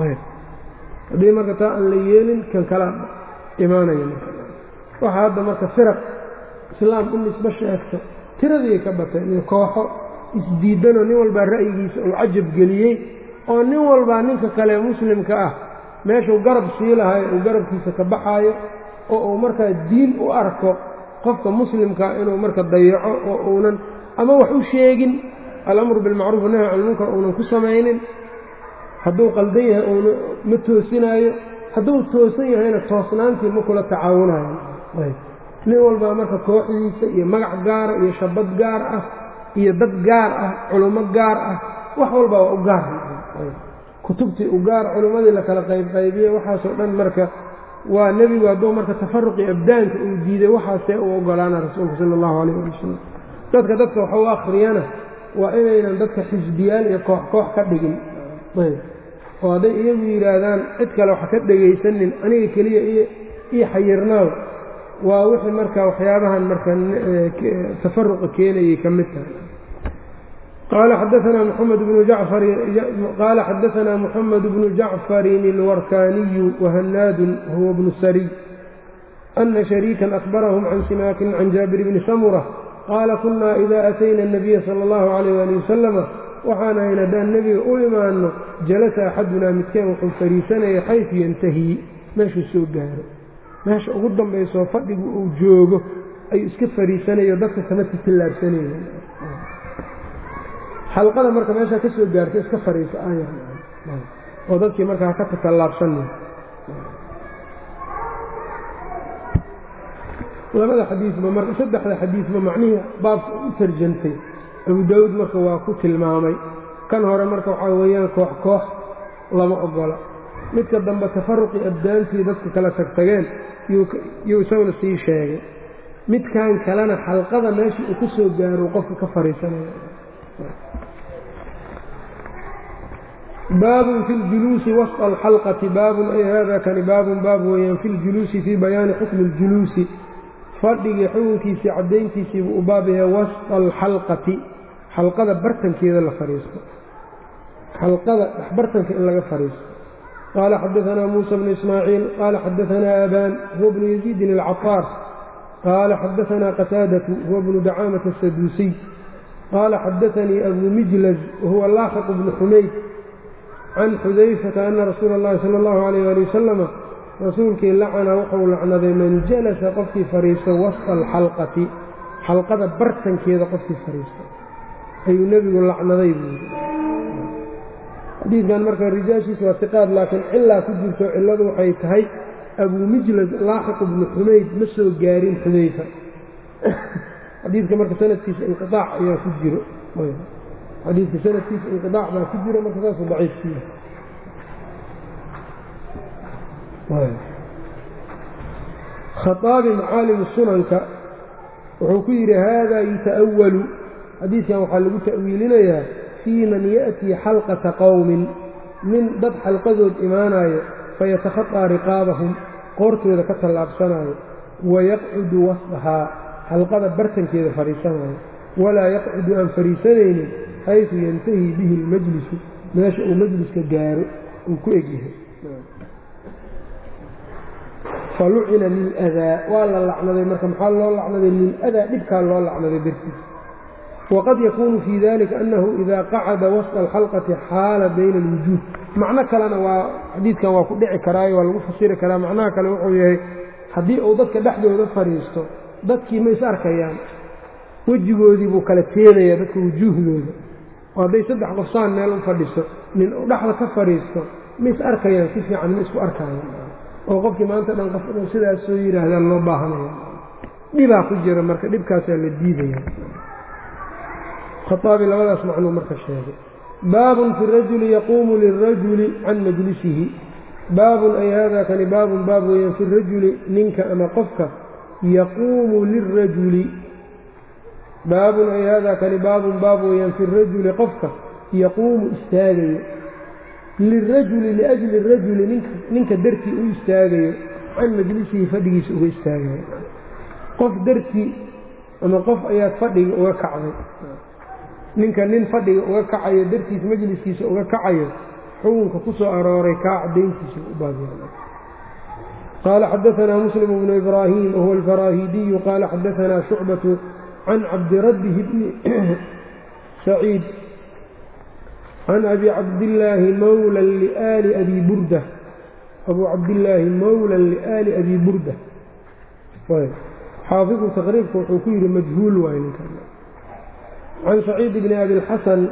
haddii marka taa aan la yeelin kan kala imaanaya marka waxaa hadda marka firaq islaam u nisbo sheegto tiradii ka bateen iyo kooxo isdiidanoo nin walbaa ra'yigiisa uu cajab geliyey oo nin walbaa ninka kale muslimka ah meeshuu garab sii lahayo uu garabkiisa ka baxaayo oo uu markaa diin u arko qofka muslimkaa inuu marka dayaco oo uunan ama wax u sheegin alamru bilmacruuf nahy can ilmunkar uunan ku samaynin hadduu qaldan yahay uuna ma toosinaayo hadduu toosan yahayna toosnaantii ma kula tacaawunayo nin walbaa marka kooxdiisa iyo magac gaara iyo shabad gaar ah iyo dad gaar ah culummo gaar ah wax walbaa waa u gaar kutubtii u gaar culummadii la kala qaybqaybiye waxaasoo dhan marka waa nebigu hadduu marka tafaruqii abdaanka uu diiday waxaasee u ogolaana rasuulka sala allahu calayh ali wasalam dadka dadka wax u akhriyana waa inaynan dadka xisbiyaal iyo koox koox ka dhigin ayb oo hadday iyagu yidhaahdaan cid kale wax ka dhegaysanin aniga keliya io xayirnaaw waa wixii marka waxyaabahan marka tafaruqa keenayay ka mid tahay qala xadaanaa mxamed bnu jacfar qaala xadaanaa moxamed bnu jacfarin اlwarkaniyu wahanaadun huwa bnu sariy ana shariikan akbarahum can simaakin can jaabir bni samura qaala kunaa ida atayna الnabiya salى اllahu alayh ali wasalama waxaan ahayn haddaan nebiga u imaanno jalasa axadunaa midkeen wuxuu fariisanaya xaysu yantahii meeshuu soo gaaro meesha ugu dambaysoo fadhigu uu joogo ayuu iska fariisanayo dadka kama titillaabsanaya xalqada marka meeshaa ka soo gaarto iska fariiso aaya oo dadkii markaa ka tatallaabsanay labada xadiisba marka saddexda xadiisba macnihii baabka u tarjantay abu daawuud marka waa ku tilmaamay kan hore marka waxaa weeyaan koox koox lama ogola midka dambe tafaruqii abdaantii dadka kala tagtageen yuu isaguna sii sheegay midkan kalena xalqada meeshii uu ku soo gaaro qofka ka fariisanaya baabun fi ljuluusi wasط alxalqati baabun ay hada kani baabun baab weeyaan fi ljuluusi fii bayaani xukmi اljuluusi fadhigii xukunkiisii caddayntiisiibuu u baabaya wasطa alxalqati xalqada bartankeeda la fadhiisto xalqada dhexbartanka in laga fadhiisto qaala xadaanaa muusa bnu ismaaciil qaala xadaanaa abaan huwa bnu yaziidin alcaطaar qaala xadaanaa qataadatu huwa bnu dacaamata asaduusiy qaala xadaanii abu mijlaz wahuwa laaxiq bnu xumayd can xudayfata ana rasuula اllahi sala اllahu alayh ali wasalama rasuulkii lacana wuxuu lacnaday man jalasa qofkii fadhiisto wasطa alxalqati xalqada bartankeeda qofkii fadhiisto ayuu nebigu lacnaday buu yidhi xadiidkan marka rijaashiisa waa siqaad laakiin cilaa ku jirto cilladu waxay tahay abuu mijlad laaxiq bnu xumayd ma soo gaarin xudayfa xadiidka marka sanadkiisa inqiaac ayaa ku jiro xadiidka sanadkiisa inqiaac baa ku jiro marka saasuu daciifkiya khaaabi macaalimu sunanka wuxuu ku yidhi haadaa yuta'awalu xadiidkan waxaa lagu ta'wiilinayaa fii man ya'tii xalqata qowmin nin dad xalqadood imaanayo fayatakhaطaa riqaabahum qoortooda ka tallaabsanayo wayaqcudu wasdahaa xalqada bartankeeda fadhiisanayo walaa yaqcudu aan fadhiisanaynin xaysu yantahii bihi اlmajlisu meesha uu majliska gaaro uu ku egyahay falucina liladaa waa la lacnaday marka maxaa loo lacnaday liladaa dhibkaa loo lacnaday dartiis waqad yakuunu fii dalika annahu idaa qacada wasطa alxalqati xaala bayna alwujuud macno kalena waa xadiidkan waa ku dhici karaayo waa lagu fasiri karaa macnaha kale wuxuu yahay haddii uu dadka dhexdooda fadhiisto dadkii ma is arkayaan wejigoodii buu kala teenayaa dadka wujuuhdooda oo hadday saddex qofsaan meel u fadhiso nin uu dhexda ka fadhiisto ma is arkayaan si fiican ma isku arkayaan oo qofkii maanta dhan qof inuu sidaas soo yidhaahdaa loo baahanaya dhibaa ku jira marka dhibkaasaa la diidaya khaaabi labadaas macnuu marka sheegay baabun fi rajuli yaquumu lirajuli can majlisihi baabun ay haadaa kani baabun baab weeyaan fi rajuli ninka ama qofka yaquumu lirajuli baabun ay haadaa kani baabun baab weeyaan fi rajuli qofka yaquumu istaagayo lirajuli liajli rajuli ninka dartii u istaagayo can majlisihi fadhigiisa uga istaagayo qof dartii ama qof ayaad fadhiga uga kacday ninka nin fadhiga uga kacayo dartiis majliskiisa uga kacayo xukunka ku soo arooray kaa cadayntiisa u baabya qaala xadaanaa muslim bnu ibraahim wahuwa alfaraahidiyu qaala xadaanaa shucbatu can cabdirabbihi bni saciid can abi cabdillaahi mawlan liaali abi burda abuu cabdillaahi mawlan liaali abi burda xaafidu taqriibka wuxuu ku yidhi majhuul waay ninka can saciid bni abi اlxasan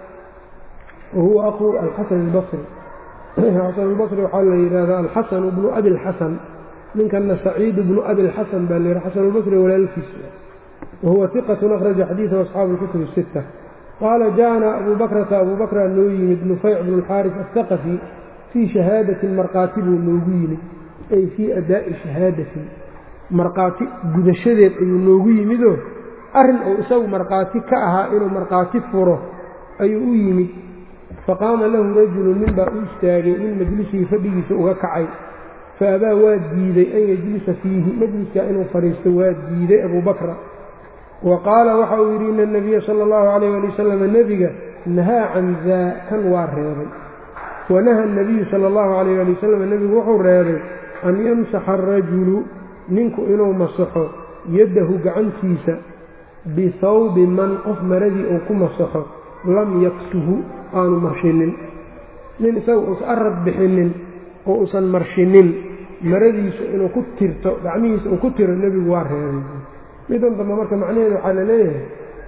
wahuwa aqu alxasan اlbasri xasan اlbasri waxaa la yidhahdaa alxasanu bnu abi اlxasan ninkana saciid bnu abi اlxasan baa la yidhi xasan اlbasri walaalkiisa wahuwa iqatun akhraja xadiidahu asxaabu اlkutub الsita qaala jaana abu bakrata abu bakra noo yimid nufayc bnu اlxaaris aلhaqafi fii shahaadatin markhaati buu noogu yimid ay fii adaa'i shahaadatin markhaati gudashadeed ayuu noogu yimidoo arrin uu isagu markhaati ka ahaa inuu markhaati furo ayuu u yimid faqaama lahu rajulun nin baa u istaagay min majlisihi fadhigiisa uga kacay fa abaa waa diiday an yajlisa fiihi majliskaa inuu fadhiisto waa diiday abuu bakra wa qaala waxa uu yidhi ina anabiya sala allahu calayh ali wasalam nebiga nahaa can daa kan waa reebay wanaha anabiyu sala allahu calayh ali wasalam nebigu wuxuu reebay an yamsaxa arajulu ninku inuu masaxo yaddahu gacantiisa bisawbi man qof maradii uu ku masaxo lam yaksuhu aanu marshinin nin isaga uusan arad bixinin oo uusan marshinin maradiisu inuu ku tirto gacmihiisa uu ku tiro nebigu waa reebay midan dambe marka macnaheeda waxaa la leeyahay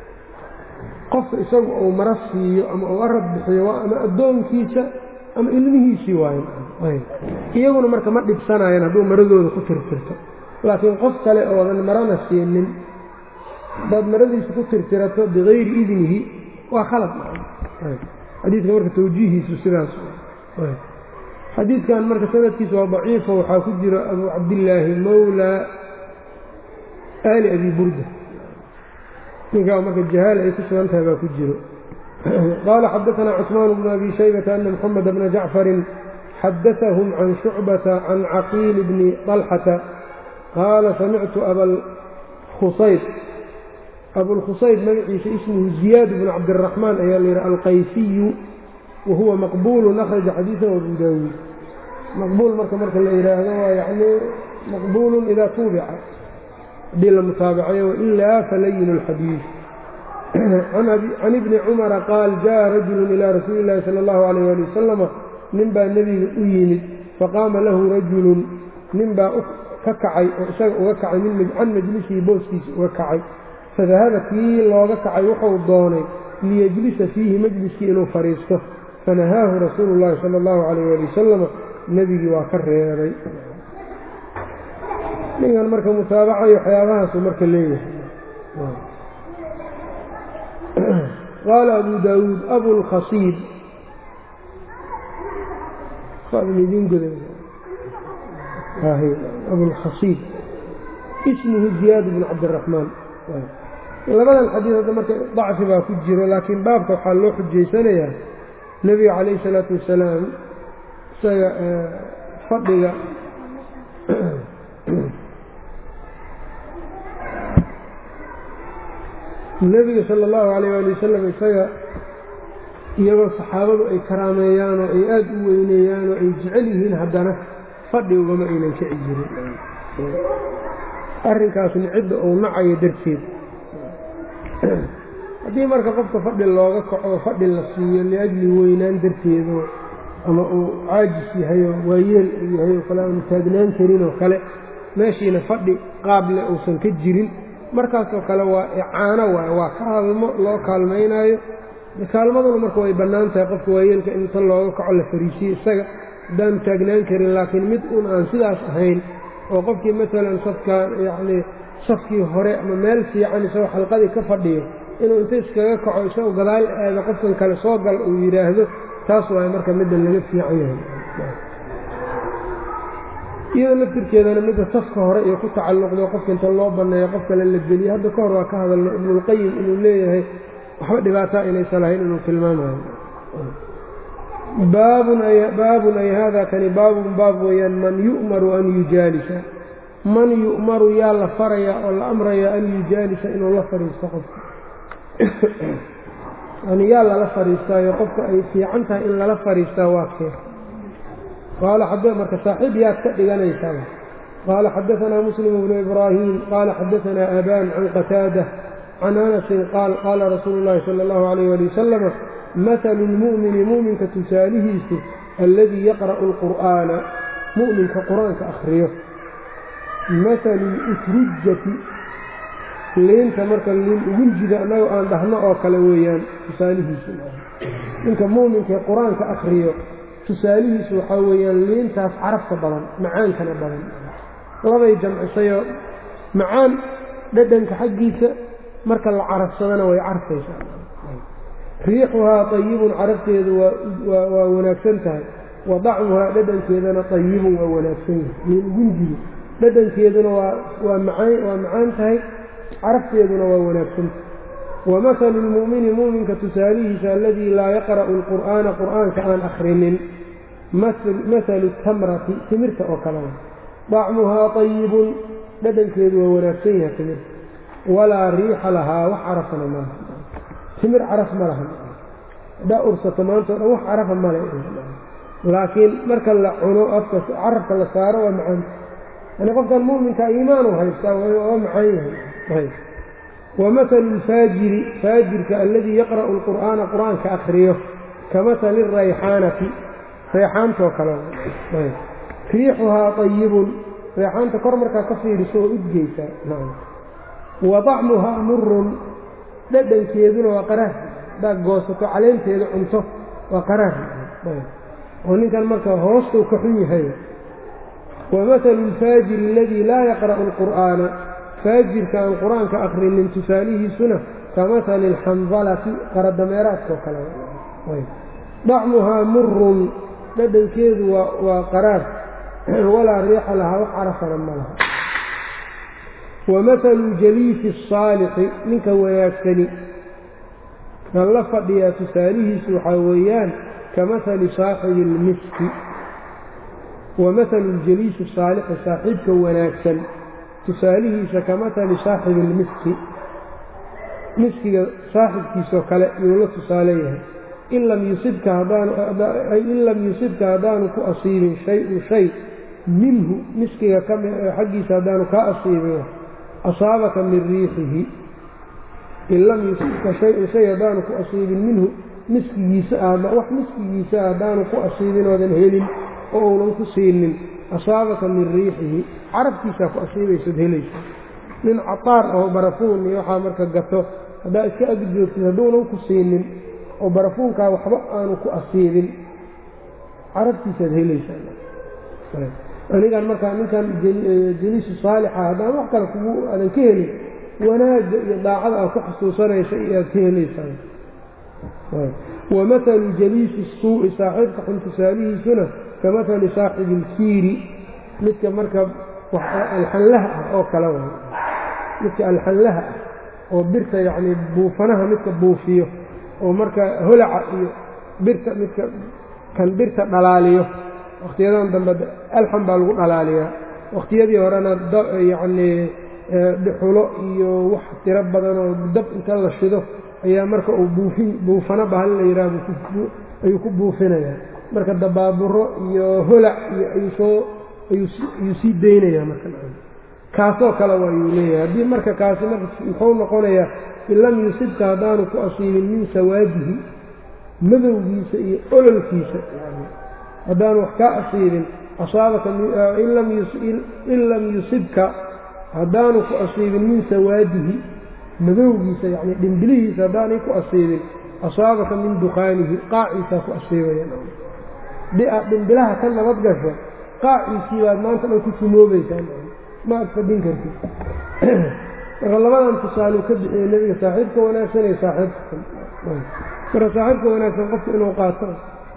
qofka isagu uu maro siiyo ama uu arad bixiyo waa ama addoonkiisa ama ilmihiisii waayo iyaguna marka ma dhibsanayaan hadduu maradooda ku tirtirto laakiin qof kale oodan marana siinin haddaad maradiisa ku tirtirato bigayri idnihi waa khalad xadiidka marka tawjiihiisu sidaas xadiidkan marka sanadkiisa waa daciifo waxaa ku jiro abu cabdillaahi mawla ali abi burda ninkaa marka jahaala ay ku sugan tahay baa ku jiro qaala xadaanaa cusmaan bnu abi shaybata ana moxamed bna jacfarin xadaahum can shucbata can caqiil bni طalxata qaala samictu abalkhusayb abulkhusayb magaciisa ismuhu ziyaad bnu cabdiraxmaan ayaa la yidhi alqaysiyu wa huwa maqbuulun akhraja xadiidan abu daawuud maqbuul marka marka la yidhaahdo waa yani maqbuulun idaa tuubica haddii la mutaabacayo wailaa falayin اlxadiid can ibni cumara qaal jaءa rajulu ilaa rasuuli اllahi salى اllahu alayh ali wasalama nin baa nebiga u yimid faqaama lahu rajulun nin baa ka kacay oo isaga uga kacay can majlisihi booskiisa uga kacay fadahaba kii looga kacay wuxuu doonay liyejlisa fiihi majliskii inuu fadhiisto fanahaahu rasuulu اllahi salى اllahu alayh ali wasalama nebigii waa ka reebay ninkan marka mutaabacayo waxyaabahaasu marka leeyahay qaala abu daawuud abulkhasiib abulkhasiib ismuhu ziyaad bnu cabdiraxmaan labadan xadiid hadda marka dacfi baa ku jiro laakiin baabka waxaa loo xujaysanayaa nebiga calayhi salaatu wasalaam isaga fadhiga nebiga sala allahu calayh waali wasalam isaga iyagoo saxaabadu ay karaameeyaan oo ay aada u weyneeyaan oo ay jecel yihiin haddana fadhi ugama aynan kici jirin arrinkaasna cidda uu nacayo darteed haddii marka qofka fadhi looga kaco fadhi la siiyo liajli weynaan darteedoo ama uu caajis yahayo waayeel uu yahay oo kale aanu taagnaan karin oo kale meeshiina fadhi qaable uusan ka jirin markaasoo kale waa icaano waay waa kaalmo loo kaalmaynaayo kaalmaduna marka way bannaan tahay qofka waayeelka inta looga kaco la fariisiyo isaga haddaanu taagnaan karin laakiin mid un aan sidaas ahayn oo qofkii maalan safkaan yacnii safkii hore ama meel fiican isagoo xalqadii ka fadhiyo inuu inta iskaga kaco isagoo gadaal aado qofkan kale soo gal uu yidhaahdo taas waay marka midda laga fiican yahay iyadoo laftirkeedana midda safka hore iyo ku tacalluqdo qofka inta loo banneeyo qof kale la geliyo hadda ka hor waa ka hadalno ibnulqayim inuu leeyahay waxba dhibaataa inaysan lahayn inuu tilmaamayo baabun ay hada kani baabun baab weeyaan man yu'maru an yujaalisa man yu'maru yaa la farayaa oo la amrayaa an yujaalisa inuu la fadhiisto qofka yani yaa lala fadhiistaayo qofka ay fiican tahay in lala fadhiistaa waa kee qaala marka saaxiib yaad ka dhiganaysaa qaala xadaanaa muslim bnu ibraahim qaala xadaanaa aban can qataada can anasin qaal qaala rasuulu llahi sala allahu alayh ali wasalama mahalu lmu'mini mu'minka tusaalihiisu alladii yaqra'u alqur'aana mu'minka qur-aanka akhriyo mahalu lusrijati liinta marka liin ugunjida annagoo aan dhahno oo kale weeyaan tusaalihiisu ninka mu'minkae qur-aanka akhriyo tusaalihiisu waxaa weeyaan liintaas carafka badan macaankana badan labay jamcisayoo macaan dhadhanka xaggiisa marka la carafsadana way carfaysaa riixuhaa ayibun carafteedu waa wanaagsan tahay wa dacmuhaa dhadhankeedana ayibun waa wanaagsan yahay liin ugunjidu dhadhankeeduna waa macaan tahay carafteeduna waa wanaagsan tahay wamahalu lmu'mini mu'minka tusaalihiisa aladii laa yaqra'u alqur'aana qur'aanka aan akhrinin mahalu tamrati timirta oo kalea dacmuhaa ayibun dhadhankeedu waa wanaagsan yahay timirta walaa riixa lahaa wax carafana malaha timir caraf ma laha haddaa ursato maanta o dhan wax carafa male laakiin marka la cuno afka carafka la saaro waa macaanta yani qofkan mu'minka iimaanu haystaa waa macaan yahay wamahalu lfaajiri faajirka aladii yaqra'u alqur'aana qur-aanka akhriyo ka mahali rayxaanati reexaantoo kale riixuhaa ayibun reexaanta kor markaa ka fiiriso oo udgeysaa wa dacmuhaa murun dhadhankeeduna waa qaraar haddaad goosato caleenteeda cunto waa qaraar oo ninkan marka hoostuu ka xun yahay wamahalu lfaajiri aladii laa yaqra'u alqur'aana faajirka aan qur-aanka akrinin tusaalihiisuna ka mahali alxandalati qaradameeraadkao kale dacmuhaa murun dhadhankeedu waa qaraar walaa riixa lahaa wax carafana ma laha wa mahalu jaliisi الsaalixi ninka wanaagsani kan la fadhiyaa tusaalihiisu waxaa weeyaan ka mahali saaxibi اlmiski wa mahalu jaliisi saalixi saaxiibka wanaagsan tusaalihiisa ka mahali saaxibi اlmiski miskiga saaxibkiisoo kale yuu la tusaale yahay in lam yusibka hadaanuin lam yusibka haddaanu ku asiibin shay-un shay minhu miskiga kami xaggiisa haddaanu kaa asiibin asaabaka min riixihi in lam yusibka shay-un shay haddaanu ku asiibin minhu miskigiisa wax miskigiisa haddaanu ku asiibin oodan helin oo uunan ku siinin asaabaka min riixihi carabkiisaa ku asiibaysaad helaysa nin cataar oo barafuun iyo waxaa marka gato haddaa iska ag joogtid hadduunan ku siinin oo barafuunkaa waxba aanu ku asiibin carabtiisaad helaysaa anigan markaa ninkan jaliisu saalixa haddaan wax kale kugu aadan ka helin wanaagga iyo daacada aad ku xasuusanaysa iyo aad ka helaysaa wa mahalu jaliisi suu'i saaxiibka xun tusaalihiisuna ka mahali saaxibi ilkiiri midka marka alxanlaha ah oo kale way midka alxanlaha ah oo birta yacnii buufanaha midka buufiyo oo marka holaca iyo birta midka kan birta dhalaaliyo wakhtiyadan dambe alxan baa lagu dhalaaliyaa wakhtiyadii horena yacnii dhuxulo iyo wax tiro badan oo dab inta la shido ayaa marka uu buufin buufano bahal la yidhaah ayuu ku buufinayaa marka dabaaburo iyo holac iyo ayuu soo ayuu sii daynayaa marka kaasoo kale waa ayuu leeyahay haddii marka kaasi marka muxuu noqonayaa in lam yusibka haddaanu ku asiibin min sawaadihi madowgiisa iyo ololkiisa haddaanu wax kaa asiibin asaabaka in lam yusibka haddaanu ku asiibin min sawaadihi madowgiisa yacni dhimbilihiisa haddaanay ku asiibin asaabaka min dukaanihi qaaciisaa ku asiibaya haddii aad dhimbilaha ka nabad gasho qaaciisii baad maanta dhan ku sumoobaysaa ma ad fadhin kartid marka labadan tusaaluu ka bixiyey nebiga saaxiibka wanaagsan iyo saaxiibka xun marka saaxiibka wanaagsan qofku inuu qaato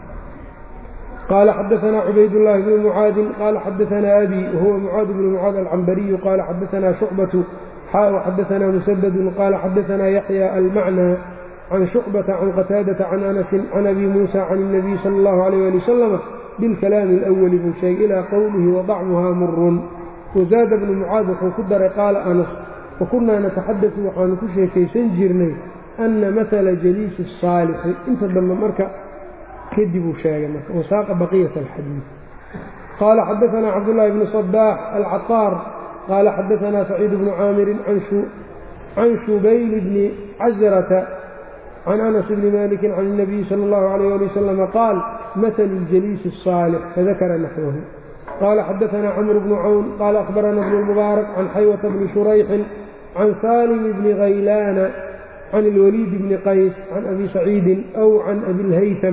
qaala xadaanaa cubaydullaahi bnu mucaadin qaala xadaanaa abi wahuwa mucaad bnu mucaad alcambariyu qaala xadaanaa shucbatu xaa xadaanaa musadadun qaala xadaanaa yaxya almacnaa can shucbata can qataadata can anasin can abi muusa can الnabiy sala اllahu alayh ali wasalama bilkalaami اlأwali buu sheegay ilaa qowlihi wadacmuhaa murun wazaada bnu mucaad wuxuu ku daray qaala anas wakunnaa nataxadatu waxaanu ku sheekaysan jirnay anna mahala jaliisi الsaalixi inta dambe marka kadib uu sheegay marka wasaaqa baqiyat alxadiid qaala xadaanaa cabdullaahi bnu sabaax alcataar qaala xadaanaa saciid bnu caamirin can shubayl bni casrata can anas bni maliki can الnabiyi salى اllahu alayh ali wasalama qaal mahalu اljaliisi الsaalix fadakara naxwahu qaala xadaanaa camr bnu cawn qaala akhbarana bnu mubaarak can xaywata bni shurayxin can salim bni haylaana can اlwaliid bni qays can abi saciidin aw can abi اlhaytam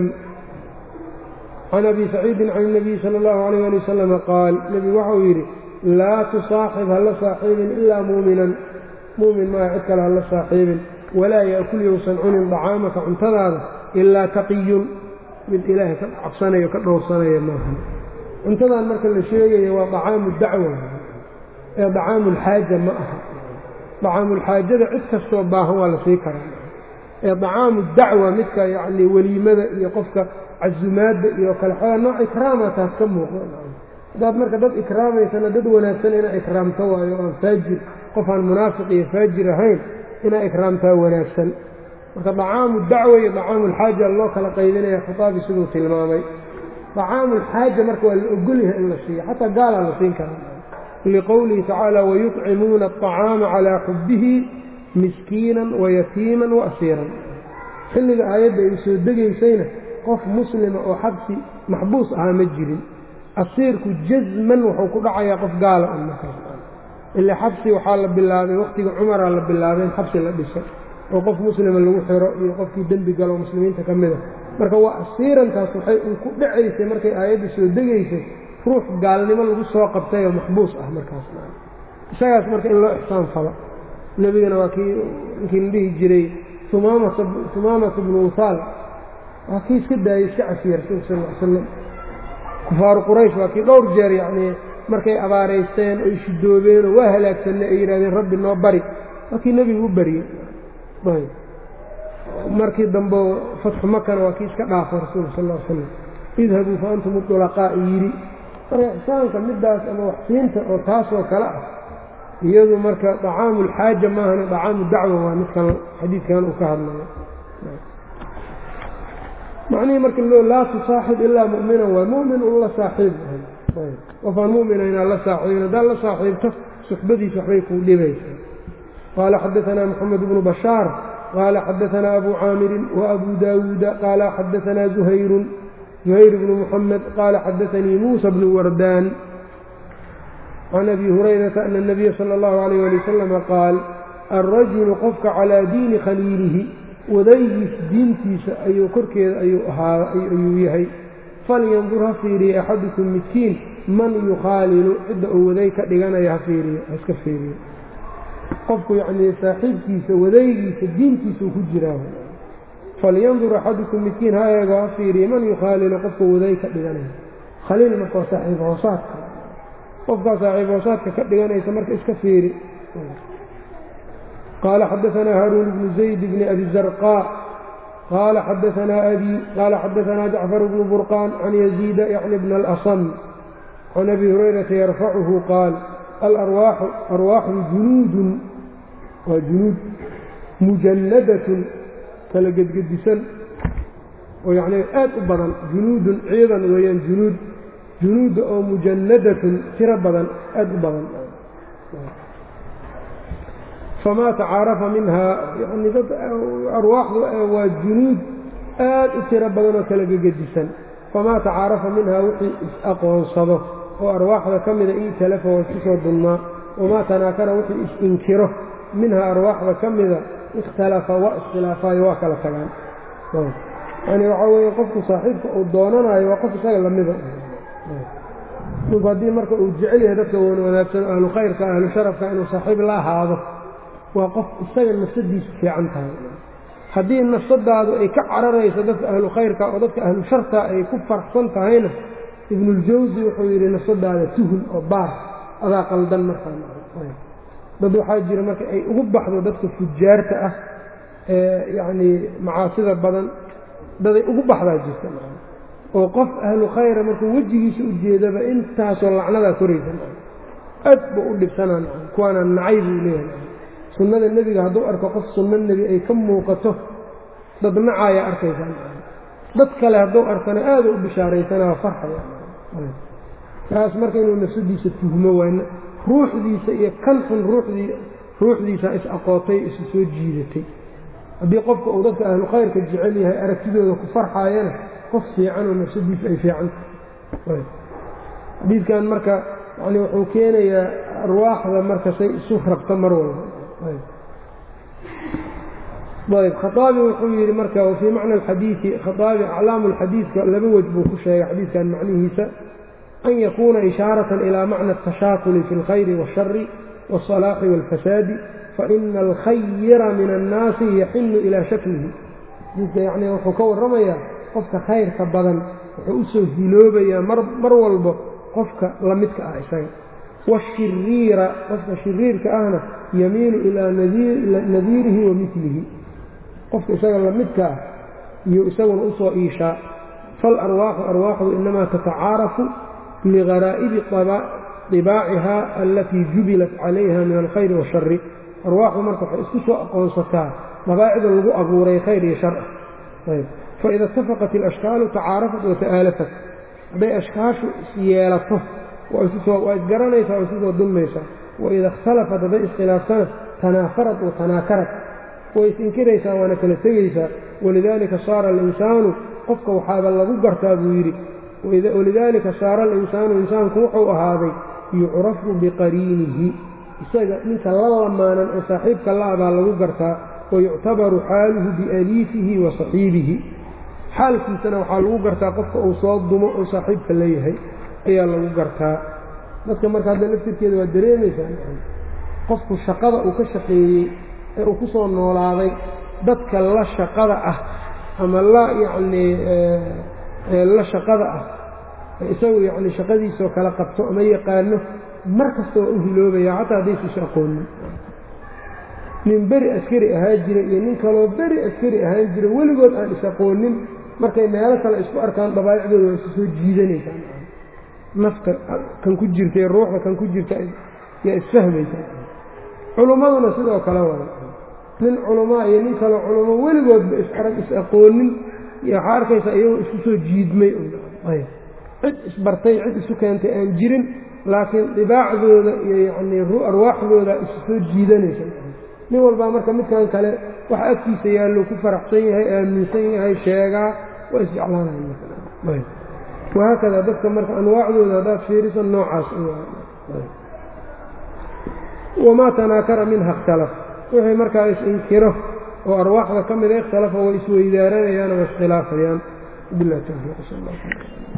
can abi saciidin can الnabiyi salى اllahu alayh ali wasalama qaal nebigu waxau yidhi laa tusaaxib hala saaxiibin ilaa muuminan muumin maaha cid kale hala saaxiibin walaa yaakul yousan cunin dacaamaka cuntadaada ilaa taqiyun mid ilaahay ka cabsanayo ka dhowrsanaya maaha cuntadan marka la sheegayo waa dacaamu dacwa ee dacaamu lxaaja ma aha dacaamulxaajada cid kastoo baahan waa la sii karaa ee dacaamu dacwa midka yacni weliimada iyo qofka casumaadda iyo kale xoogaa nooc ikraama taas ka muuqda haddaad marka dad ikraamaysana dad wanaagsan inaa ikraamto waayo aan faajir qof aan munaafiq iyo faajir ahayn inaa ikraamtaa wanaagsan marka dacaamu dacwa iyo dacaamulxaaja loo kala qaydinaya khitaabi siduu tilmaamay dacaamulxaaja marka waa la ogolyahay in la siiyo xataa gaalaa la siin karaa liqowlihi tacaala wayuطcimuuna aطacaama calaa xubbihi miskiinan wayatiiman waasiiran xilliga aayadda ay soo degaysayna qof muslima oo xabsi maxbuus ahaa ma jirin asiirku jasman wuxuu ku dhacayaa qof gaala un markaas ile xabsi waxaa la bilaabay wakhtiga cumaraa la bilaabay in xabsi la dhiso oo qof muslima lagu xiro iyo qofkii dembi galo muslimiinta ka mida marka waa asiirantaas waxay un ku dhacaysay markay aayadda soo degaysay ruux gaalnimo lagu soo qabtay oo maxbuus ah markaas isagaas marka in loo ixsaan falo nebigana waa kii inkii la dhihi jiray humaamata bnu usaal waa kii iska daayey iska cafiyey rasuulka sal l slam kufaaru quraysh waa kii dhowr jeer yacnii markay abaaraysteen oy shidoobeenoo waa halaagsanay ay yidhahdeen rabbi noo bari waa kii nebigu u bariyey markii dambe fatxu makana waa kii iska dhaafay rasuulka sal l slam idhabuu fa antum udulaqaa yidhi marka ixsaanka midaas ama waxsiinta oo taasoo kale ah iyadu marka dacaamu lxaaja maahane dacaamu dacwa waa midkan xadiidkan uu ka hadlayo macnihii marka loo laa tusaaxib ilaa mu'minan waa mu'min un la saaxiib qofaan mu'mina inaad la saaxiibin haddaad la saaxiibto suxbadiisa waxbay kuu dhibaysaa qaala xadaanaa moxamed bnu bashaar qaala xadaanaa abu caamirin wa abu daawuuda qaala xadaanaa zuhayrun زهyر بن محمد قال xdثنيi موسى بن وردان عن أbي هريرة أن النبي صلى الله عليه ولي وسلم qاaل الرaجل qofka calىa diini khaliilihi wadaygiis diintiisa ayuu korkeeda ayuu yahay falyandur ha fiiriya axadukum midkiin man yukhaalilu cidda uu waday ka dhiganaya ha fiiriyo ha iska fiiriyo qofku yacnii saaxiibkiisa wadaygiisa diintiisuu ku jiraa falyandur axadukum midkiin ha eego ha fiiriya man yukhaalilu qofka waday ka dhiganaya khaliil marka waa saaxiib hoosaadka qofkaa saaxiib hoosaadka ka dhiganaysa marka iska fiiri qaala xadaanaa haaruun bnu zayd bni abi zarqaa qaala xadaanaa abi qaala xadaanaa jacfar bnu burqaan can yaziida yacni bna alasam can abi hurayrata yarfacuhu qaal alarwaaxu arwaaxu junuudun waa junuud mujannadatun kala gedgedisan oo yacnii aad u badan junuudun ciidan weeyaan junuud junuudda oo mujannadatun tiro badan aad u badan famaa tacaarafa minhaa yani dad arwaaxdu waa junuud aad u tiro badan oo kala gegedisan famaa tacaarafa minhaa wixii is-aqoonsado oo arwaaxda ka mida ii talafa waa isku soo dulmaa wamaa tanaakara wixii is-inkiro minhaa arwaaxda ka mida ikhtalafa waa iskhilaafaayo waa kala tagaan yani waxaa weeye qofku saaxiibka uu doonanayo waa qof isaga lamida ninku haddii marka uu jecel yahay dadka wan wanaagsan ahlu khayrka ahlu sharafka inuu saaxiib la ahaado waa qof isaga nafsadiisu fiican tahay haddii nafsadaadu ay ka cararayso dadka ahlu khayrka oo dadka ahlu sharta ay ku farxsan tahayna ibnuljawsi wuxuu yidhi nafsadaada tuhun oo baar adaa qaldan markaa dad waxaa jira marka ay ugu baxdo dadka fujaarta ah ee yacnii macaasida badan daday ugu baxdaa jirta oo qof ahlu khayra markuu wejigiisa u jeedaba intaasoo lacnadaa koraysa aad buu u dhibsanaa kuwaana nacay buu leeyahay sunnada nebiga hadduu arko qof sunno nebi ay ka muuqato dad nacaaya arkaysaa dad kale hadduu arkana aada u bishaaraysanaa farxaya kaas marka inuu nafsadiisa tuhmo waana ruuxdiisa iyo kan xun ruuxdii ruuxdiisa is aqootay isu soo jiidatay haddii qofka uu dadka ahlu khayrka jecel yahay aragtidooda ku farxaayana qof fiicanoo nafsadiisu ay fiican tahay xadiidkan marka yani wuxuu keenayaa arwaaxda marka say isu rabto mar walba ayb khaaabi wuxuu yidhi marka wafii macna alxadiidi khaaabi aclaamu lxadiidka laba wej buu ku sheegay xadiidkan macnihiisa an yakuuna ishaaratan ilaa macna atashaakuli fi اlkhayri waاshari wاsalaaxi wاlfasaadi faina alkhayra min annaasi yaxinu ilaa shaklihi xadiidka yani wuxuu ka warramayaa qofka khayrka badan wuxuu u soo hiloobayaa mar walbo qofka la midka ah isaga waashiriira qofka shiriirka ahna yamiilu ilaa nadiirihi wa milihi qofka isaga la midka ah iyo isaguna usoo iishaa faalarwaaxu arwaaxdu inamaa tatacaarafu ligaraa'ibi طibaaciha alatii jubilat calayha min alkhayri waashari arwaaxdu marka waxay isku soo aqoonsataa dabaacida lagu abuuray khayr iyo shar ah faida itafaqat alashkaalu tacaarafat wata'aalafat hadday ashkaashu isyeelato waa isgaranaysaa waa isu soo dulmaysaa waida ikhtalafat hadday iskhilaaftana tanaafarat wa tanaakarat way is-inkiraysaa waana kala tegaysaa walidaalika saara alinsaanu qofka waxaaba lagu gartaa buu yidhi walidaalika saara alinsaanu insaanku wuxuu ahaaday yucrafu biqariinihi isaga ninka la lamaanan oo saaxiibka la-a baa lagu gartaa wayuctabaru xaaluhu bialiifihi wa saxiibihi xaalkiisana waxaa lagu gartaa qofka uu soo dumo oo saaxiibka leeyahay ayaa lagu gartaa dadka marka hadda laftirkeeda waa dareemaysaa qofku shaqada uu ka shaqeeyey ee uu ku soo noolaaday dadka la shaqada ah ama la yacnii la shaqada ah isagu yacni shaqadiisoo kala qabto ama yaqaano mar kasta waa u hiloobaya xataa haddaysuusa aqoonin nin beri askari ahaan jira iyo nin kaloo beri askari ahaan jira weligood aan is-aqoonin markay meelo kale isku arkaan dabaa'icdooda waa isu soo jiidanaysaa nafta kan ku jirta ee ruuxda kan ku jirta yaa isfahmaysa culummaduna sidoo kale wada nin culamaa iyo nin kaloo culamo weligoodba is-arag is-aqoonin iyo waxaa arkaysa iyagoo isku soo jiidmay cid isbartay cid isu keentay aan jirin laakiin dibaacdooda iyo yacnii arwaaxdooda isu soo jiidanaysa nin walbaa marka midkan kale waxa agtiisa yaallo ku faraxsan yahay aaminsan yahay sheegaa waa isjeclaanaya wahaakada dadka marka anwaacdooda haddaad fiiriso noocaas wamaa tanaakara minha ikhtalaf wixii markaa is-inkiro oo arwaaxda ka mida ikhtalafa way isweydaaranayaan oo iskhilaafayaan bilah tawfiiq sal